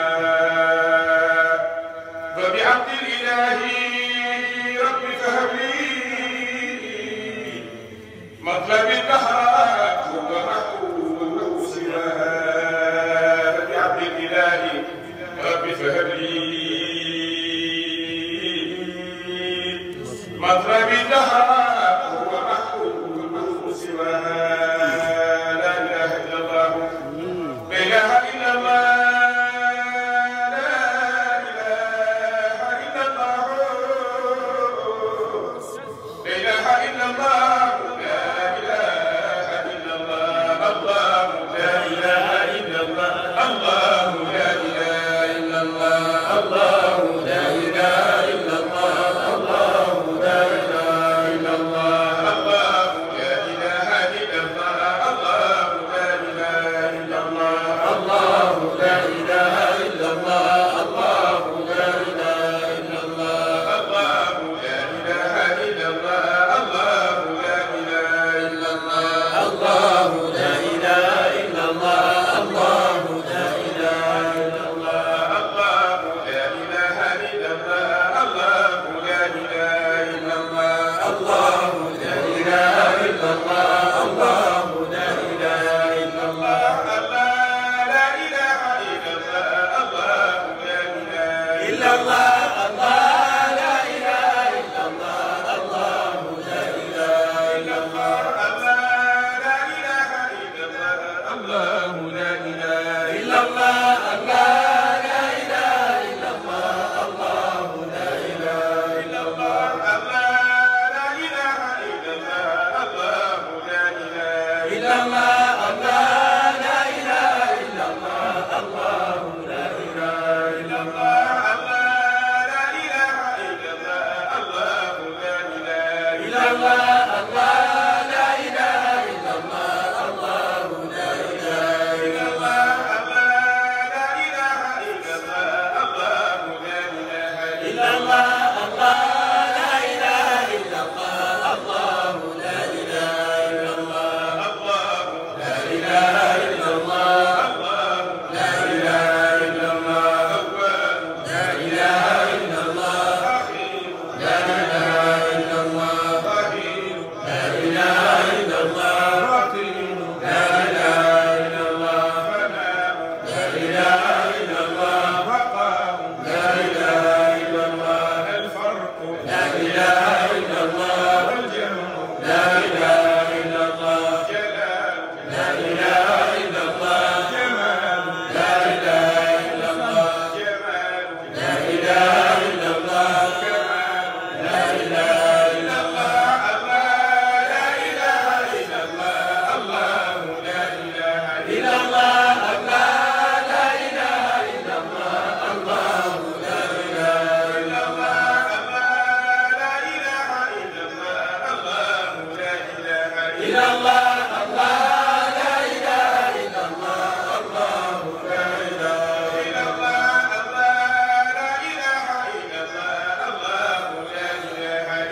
فبعبد الإله رب فهب لي مطلب الدهر هو محبوب سواها فبعبد الإله رب فهب لي مطلب الدهر هو محبوب سواها لا إله إلا الله لا إله إلا الله لا إله إلا الله لا إله إلا الله لا إله إلا الله الله لا إله إلا الله الله لا إله إلا الله الله لا إله إلا الله الله لا إله إلا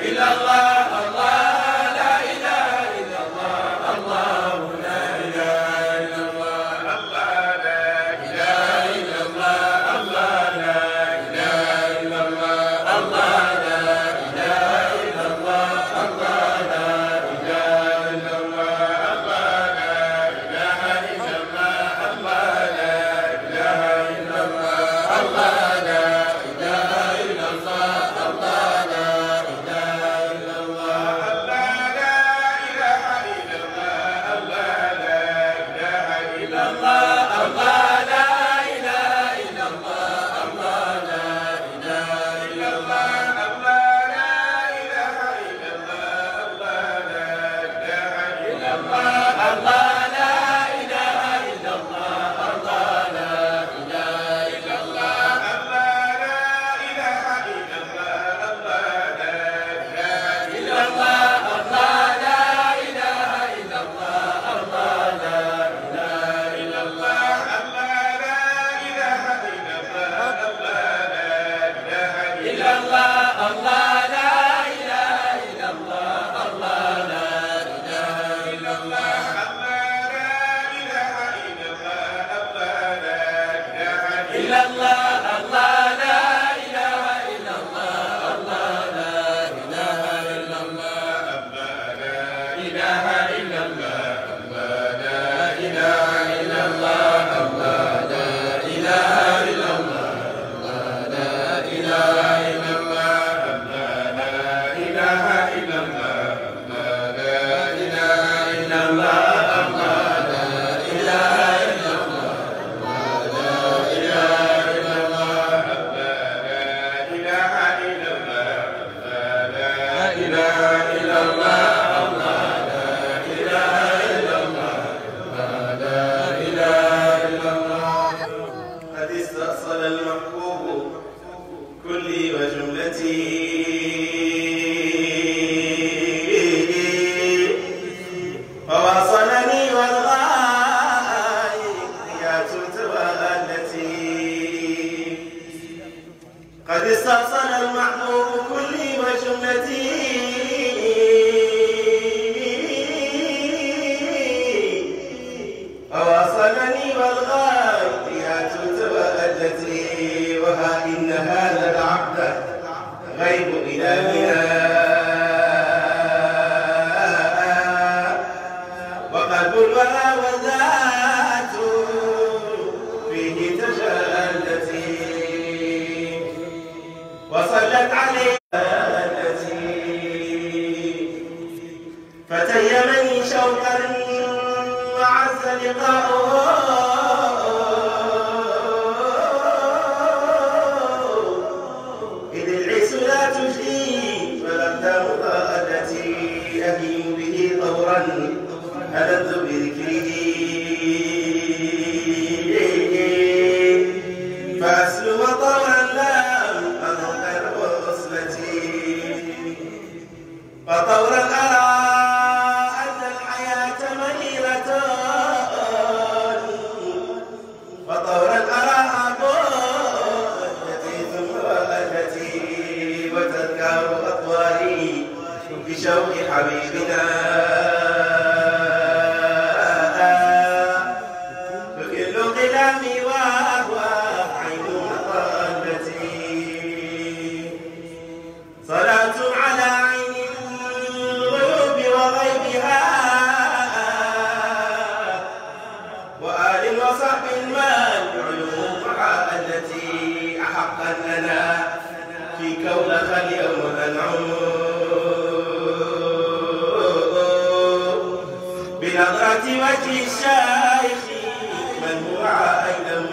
قد استأصل المحبوب كلي وجملتي فواصلني والغايات توالتي قد استأصل المحبوب كلي وجملتي فواصلني والغايات توالتي وها إن هذا العبد غيب إلهنا وقلب الورى والذات فيه تجلتي وصلت عليه التي فتيمني شوقا وعز لقاؤه إذ العيس لا تجدي فلم مضادتي أهيم به طورا ألذ بذكره فأسلم طورا لم أذق وصلتي فطورا أرى أن الحياة مريرة فطورا أراها بوجتي ثم وأجتي وتذكار أطواري بشوق حبيبنا تكل قلامي وهو عين مطالتي صلاة على عين الغيوب وغيبها وآل وصحب المال علوم التي أحقا لنا في كونك اليوم أنعم بنظرة وجه الشيخ من هو أيلم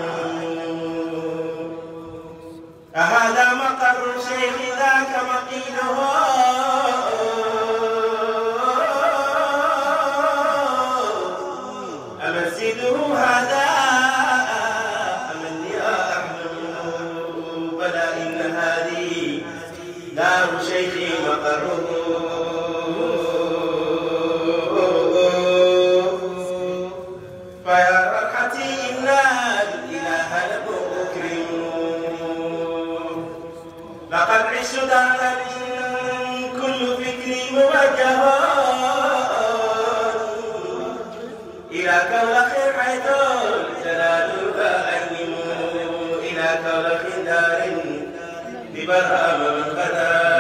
أهذا مقر الشيخ ذاك مقيله أمسجده هذا أم أني أحلم بلى إن هذه دار شيخي مقره فيا فرحتي إن الإله لمكرم لقد عشت دهرا كل كولخ حيث جلالها أيم إلى كولخ دار ببرهام من غدا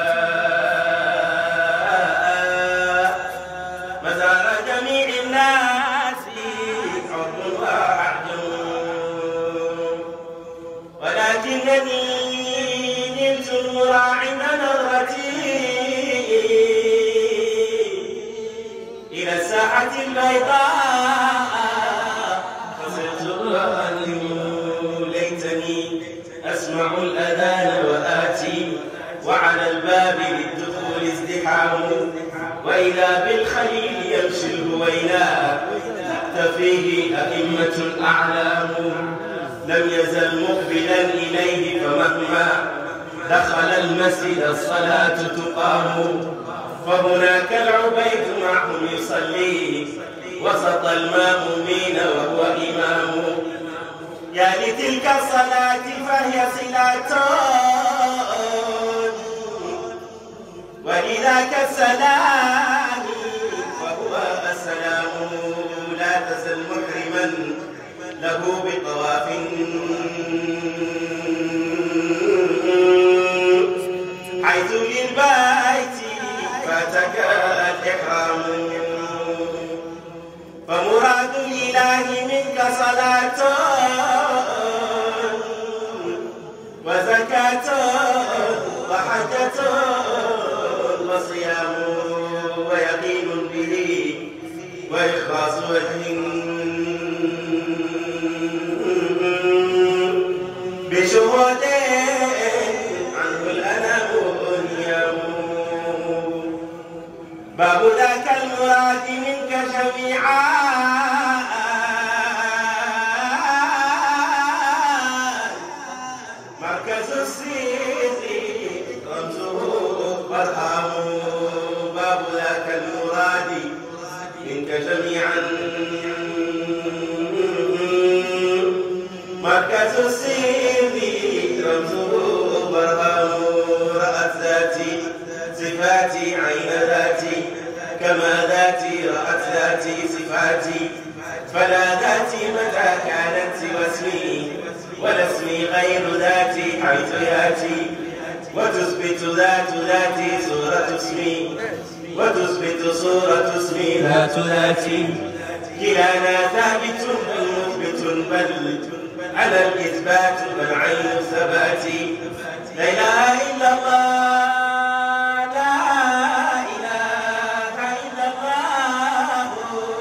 مزار جميع الناس حب وعجم ولكنني نلت المراعي نظرتي إلى الساحة البيضاء فصرت أهلم ليتني أسمع الأذان وآتي وعلى الباب للدخول ازدحام وإذا بالخليل يمشي الهوينا تحتفيه أئمة الأعلام لم يزل مقبلا إليه فمهما دخل المسجد الصلاة تقام فهناك العبيد معهم يصلي وسط المامومين وهو إمام يا لتلك الصلاة فهي صلاة ولذاك السلام وهو السلام لا تزل محرما له بطواف حيث للبيت فاتك الإحرام فمراد الإله منك صلاة وزكاة وحجة وصيام ويقين به وإخلاص وجه بشهود عنه الأنام نيام باب ذاك المراد منك جميعا مركز الصدق رمزه برهام باب ذاك المراد منك جميعا مركز الصدق رمزه برهام رأت ذاتي صفاتي عين ذاتي كما ذاتي رأت ذاتي صفاتي فلا ذاتي متى كانت سوى اسمي ولا اسمي غير ذاتي حيث ياتي وتثبت ذات ذاتي صورة اسمي وتثبت صورة اسمي ذات ذاتي كلانا ثابت بل مثبت بل على الإثبات بل عين الثبات لا إله إلا الله لا إله إلا الله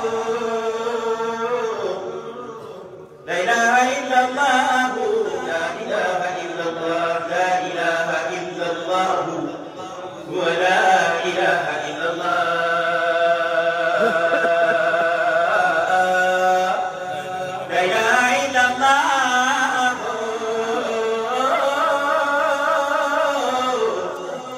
لا إله إلا الله لا إله إلا الله لا إله إلا الله هو لا إله إلا الله لا إله إلا الله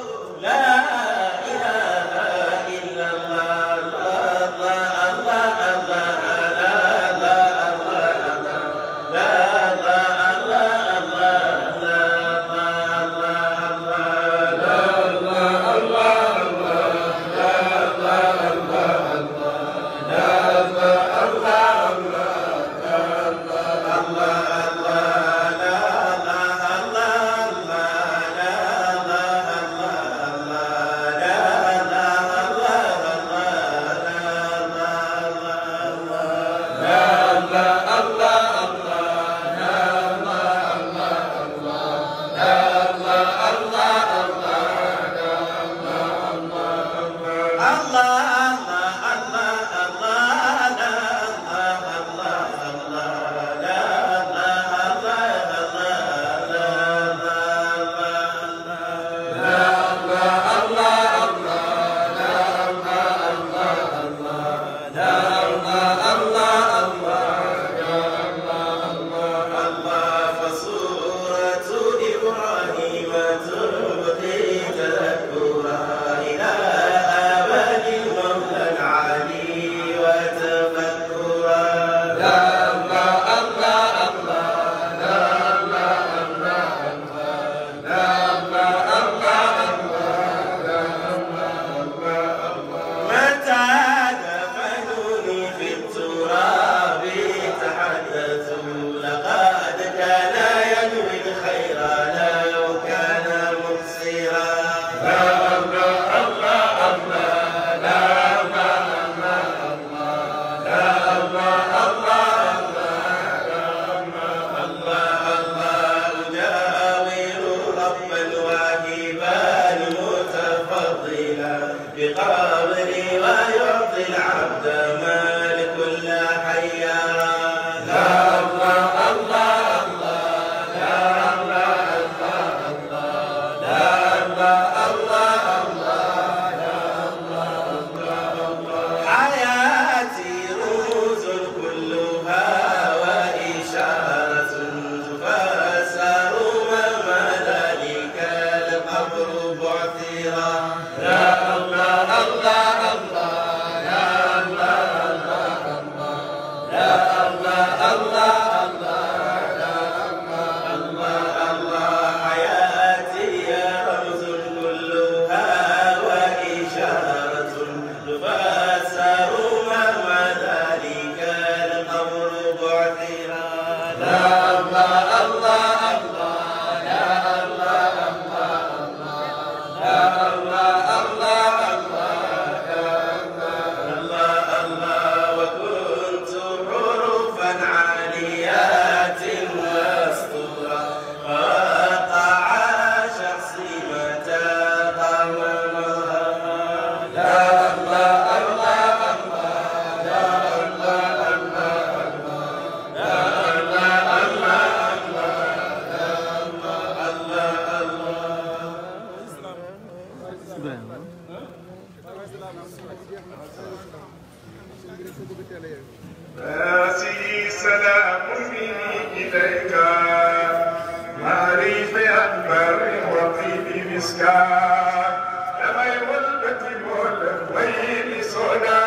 الله وكنت حروفا عاليات واسطورا وقع شخصي متى قام مظهرا يا الله الله الله يا الله الله الله يا الله الله الله يا الله الله راسي سلام مني إليك معرف أكبر وطيب مسكان لما يولد المولد ويلي سودا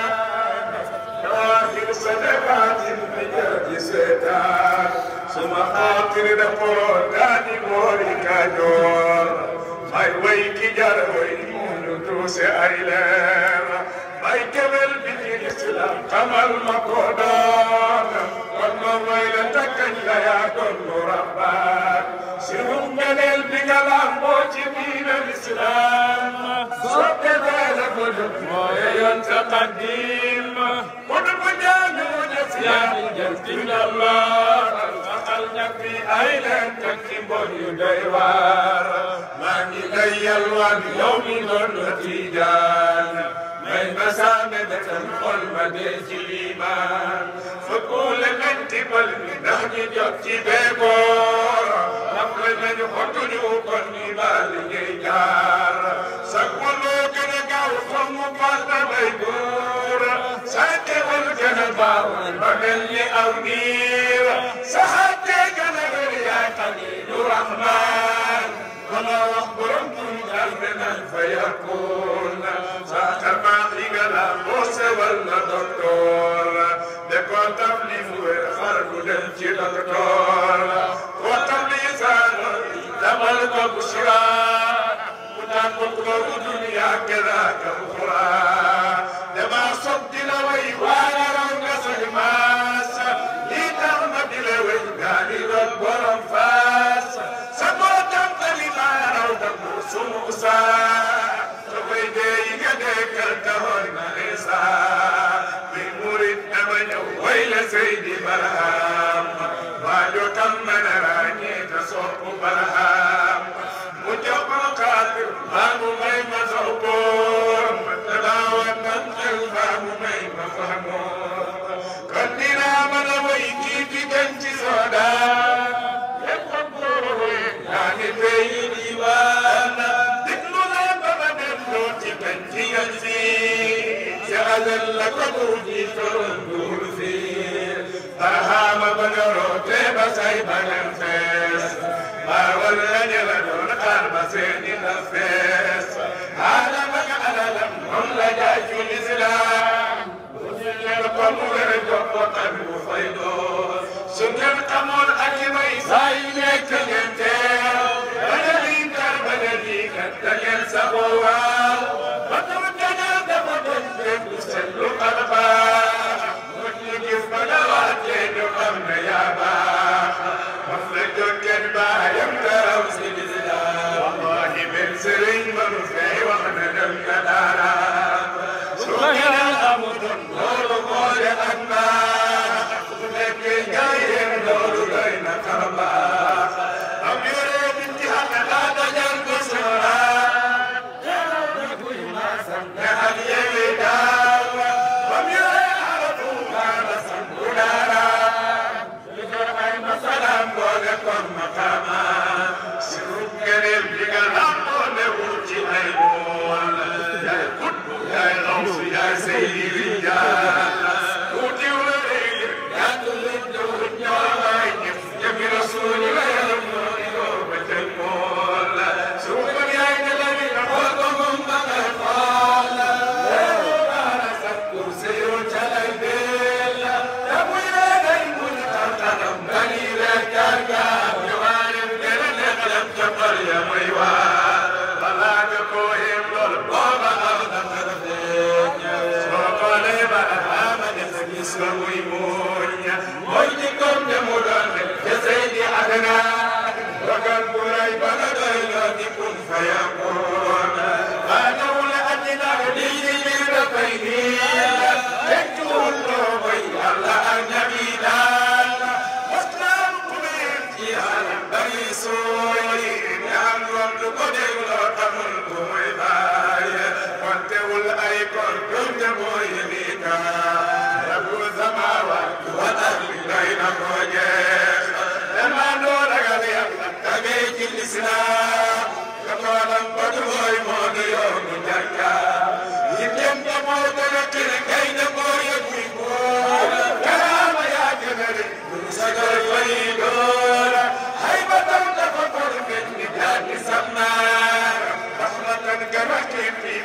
نواهر صدقات بجرد سيتان ثم خاطر دفور داني موري كاجور ay way ki jar way munu tuuse ay leer bay kebel bi ci islam xamal ma ko doon kon ma way la takkañ la yaa doon lu rabbaat si ru ngeneel bi nga lamboo ci diina islam soppe beele ko dut mooye yoon sa qaddim ko du ko jaami mu def yaa di jël ci ndallar saxal ñag bi ay leen teg ci mbon yu doy waar maa ngi lay yalwaan yow mi doon la tiijaan may ma saame betam xol ma dee ci liimaan fa kuule nañ tibal mi ndax ñi jot ci beekoor ndax la nañu xotuñu kon ni baa liggéey jaar sa kuloo gën a gaaw foog mu paas na bay góor sa teewal gën a baaw ba mel ni aw niir sa xattee gën a wér yaay xaliilu rahmaan wala wax borom tur daal beneen fa yakun sa xarbaax yi nga la boo sewal na docteur de ko taf li mu wér xar du dem ci docteur ko taf li saan damal ko bu siraat mu daan ko ko dunya kadaaka uxra dama sob di la way waaye raw nga say maas lii tax ma di la way gaa di doon borom faas sa bootam tali maa raw da mu sumu saa sa koy dee yi nga dekkal taxoon na Isa bi murit dama ñëw way la Seydi Barham waajo tam mën a ràññee te soppu Barham mu jox ko kaatir maa mu may ma saw boom te daawan nan xel maa mu may ma fahmoom kon dinaa mën a way kii di gën ci soodaan lépp xam góor yaa ngi fay diwaan déglu leen ba ma dem loo ci gën ci yal fii si azal la ko buur ji toroon buur fii barahama ba nga roote ba say bañam fees baawal la ña la doon xaar ba seeni la fees aadama nga alalam moom la jaay ci lislaam bu ñu leen ko mu wér jox ko xam bu fay doon su ngeen xamoon ak i may saa yu nekk ngeen teew ba nga lii kar ba nga lii kat da ngeen saxoo waaw ba taw dañoo dafa doon dégg seetlu xarbaax mu ñu gis ba nga waatee ñu xam ne yaa baax wax la jokkeen baayam daraw si lislaam wallahi benn sëriñ mënu fee wax ne dem nga daara su ngeen amutoon loolu moo de ak baax su nekkee njaayeen loolu doy na xarbaax am yore bi ci xam ne daa dajal ko sóoraat ne ak yéwi daaw am yore aratu kaana sangu daara li ko ay masalaam boole kon maqaama si rub ngeneel bi nga lamboo ne wut ci ay mool yaay kutbu yaay xawsu yaay seydi rijaal tuuti wërëy gàttu lu jowut ñoo waay jëf jëfi rasuuli la yaram moo di yoo ba tëj mool su ko yaay ne la mi xool ko moom ba nga xool leeru baara sax kur seyoo calay beel te muy reegay muy tartaram bani reeg jaar jaar ñëwaayam gën a neexalam ca xol ya muy waar balaa nga koo yem lool booba aw dafa feeñ soo xoolee ba ama ne sa gis ko muy muuñ mooy di kom ne mu doon rek ca Seydi Adnaan dogal bu rëy ba nga doy loo di kun fa yakun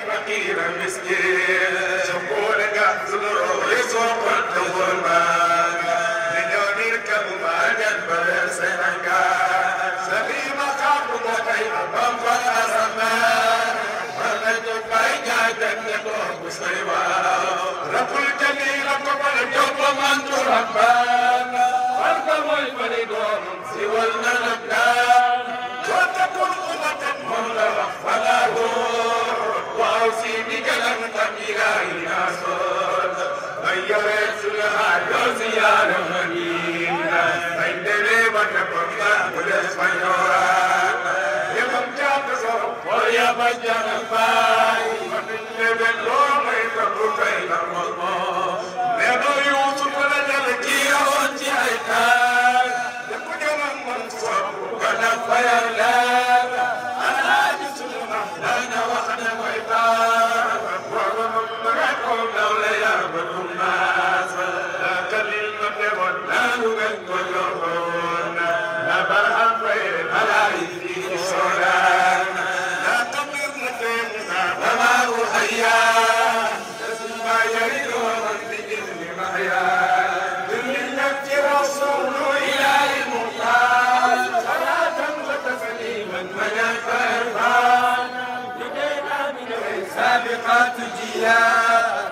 فقير مسكين سقول قحط يسوق التغربان من يركب ما جنب سنكا سليم قابل كيف بمضى الأزمان فلت بايجا جنة مسلمة رب الجميل قبل جب من تربان فالكم الفريدون سوى النبدان وتكن أمة مولى فله وأوصي بكلام كبيرا يناسون غيرت لها يوزيان مدينة عندنا وتكون بالإسبانيولا يمم جاكسو ويا بجان الفاي ومن باللوم يتبرو كيل المضمون لأنه يوسف لجل كيرا وانتي عيتان يكون يوم منصور ونفير لك أنا جسم أحلانا وأنا وعباد ومن لولا يعبد الناس لا كليل من ولا نبت واليوم لا برهن غير ملايين السودان لا تمر لدينا وما هو حيان ما يريد ومن بإذن محيا بالمنة رسول إله المختار صلاة وتسليما من الفرقان لدينا من سابقات جياد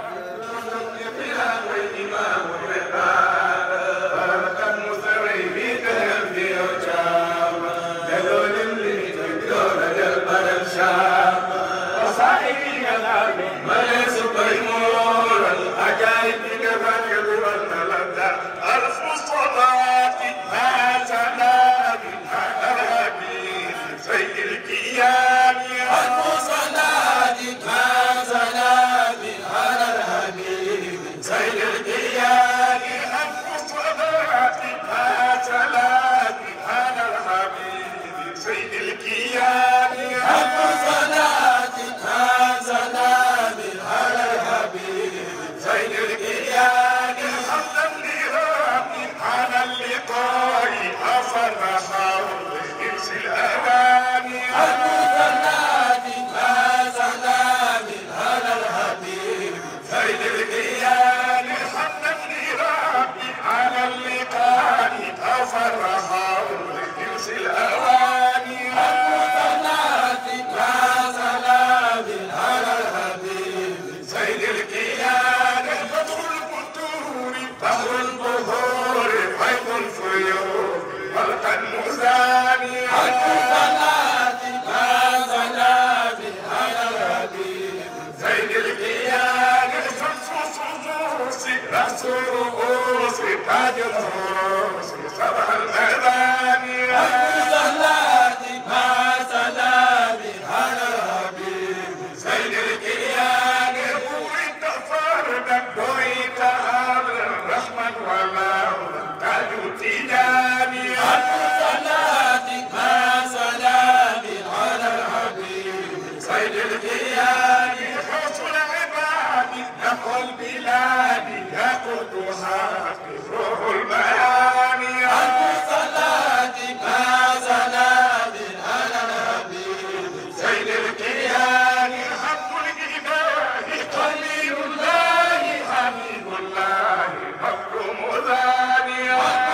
مصدقها والإمام الرقاب بركة مسري في كلام في وجام دلول اللي تبدون جلب الشام وصائب كلام من سبيمور العجائب كفاك والملدى ألف صلاة ما سلام على الحبيب سيد الكيان ألف صلاة ما سلام على الحبيب سيد الكيان ألف صلاة ما سلام على الحبيب سيد الكيان ألف صلاة ما سلام على الحبيب سيد الكيان حمدا لرب على اللقاء أفر حول إنس الأمان المثنات ما سلام على الحبيب سيد الكيان حمدا لرب على اللقاء أفر حول إنس الأوان المثنات ما سلام على الحبيب سيد الكيان بدر البدور بحر البهور حيث الفيور خلق المزاني المثنات ما سلام على الحبيب زين الكيان شمس صدوس رأس رؤوس تاج الرؤوس صبح الميدان المثنات ما سلام على الحبيب زين الكيان بوريت فردا بوريت أمر رحمة وما تاج تيجاني المثنات ما سلام على الحبيب سيد الكيان حسن العباد نحو البلاد يقودها روح المعاني المثنات ما سلام على الحبيب سيد الكيان حق الإله قليل الله حبيب الله مكرم ذاني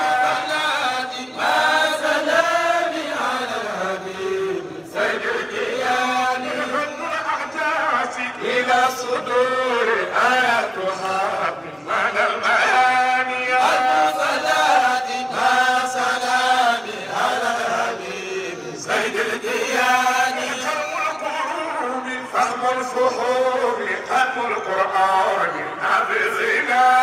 المثنات ما سلام على الحبيب سيد الكيان حب الأحداث إلى صدور آياتها من المعاني المثنات ما سلام على الحبيب سيد الديان فهم القلوب فهم الفحول فهم القرآن حافظنا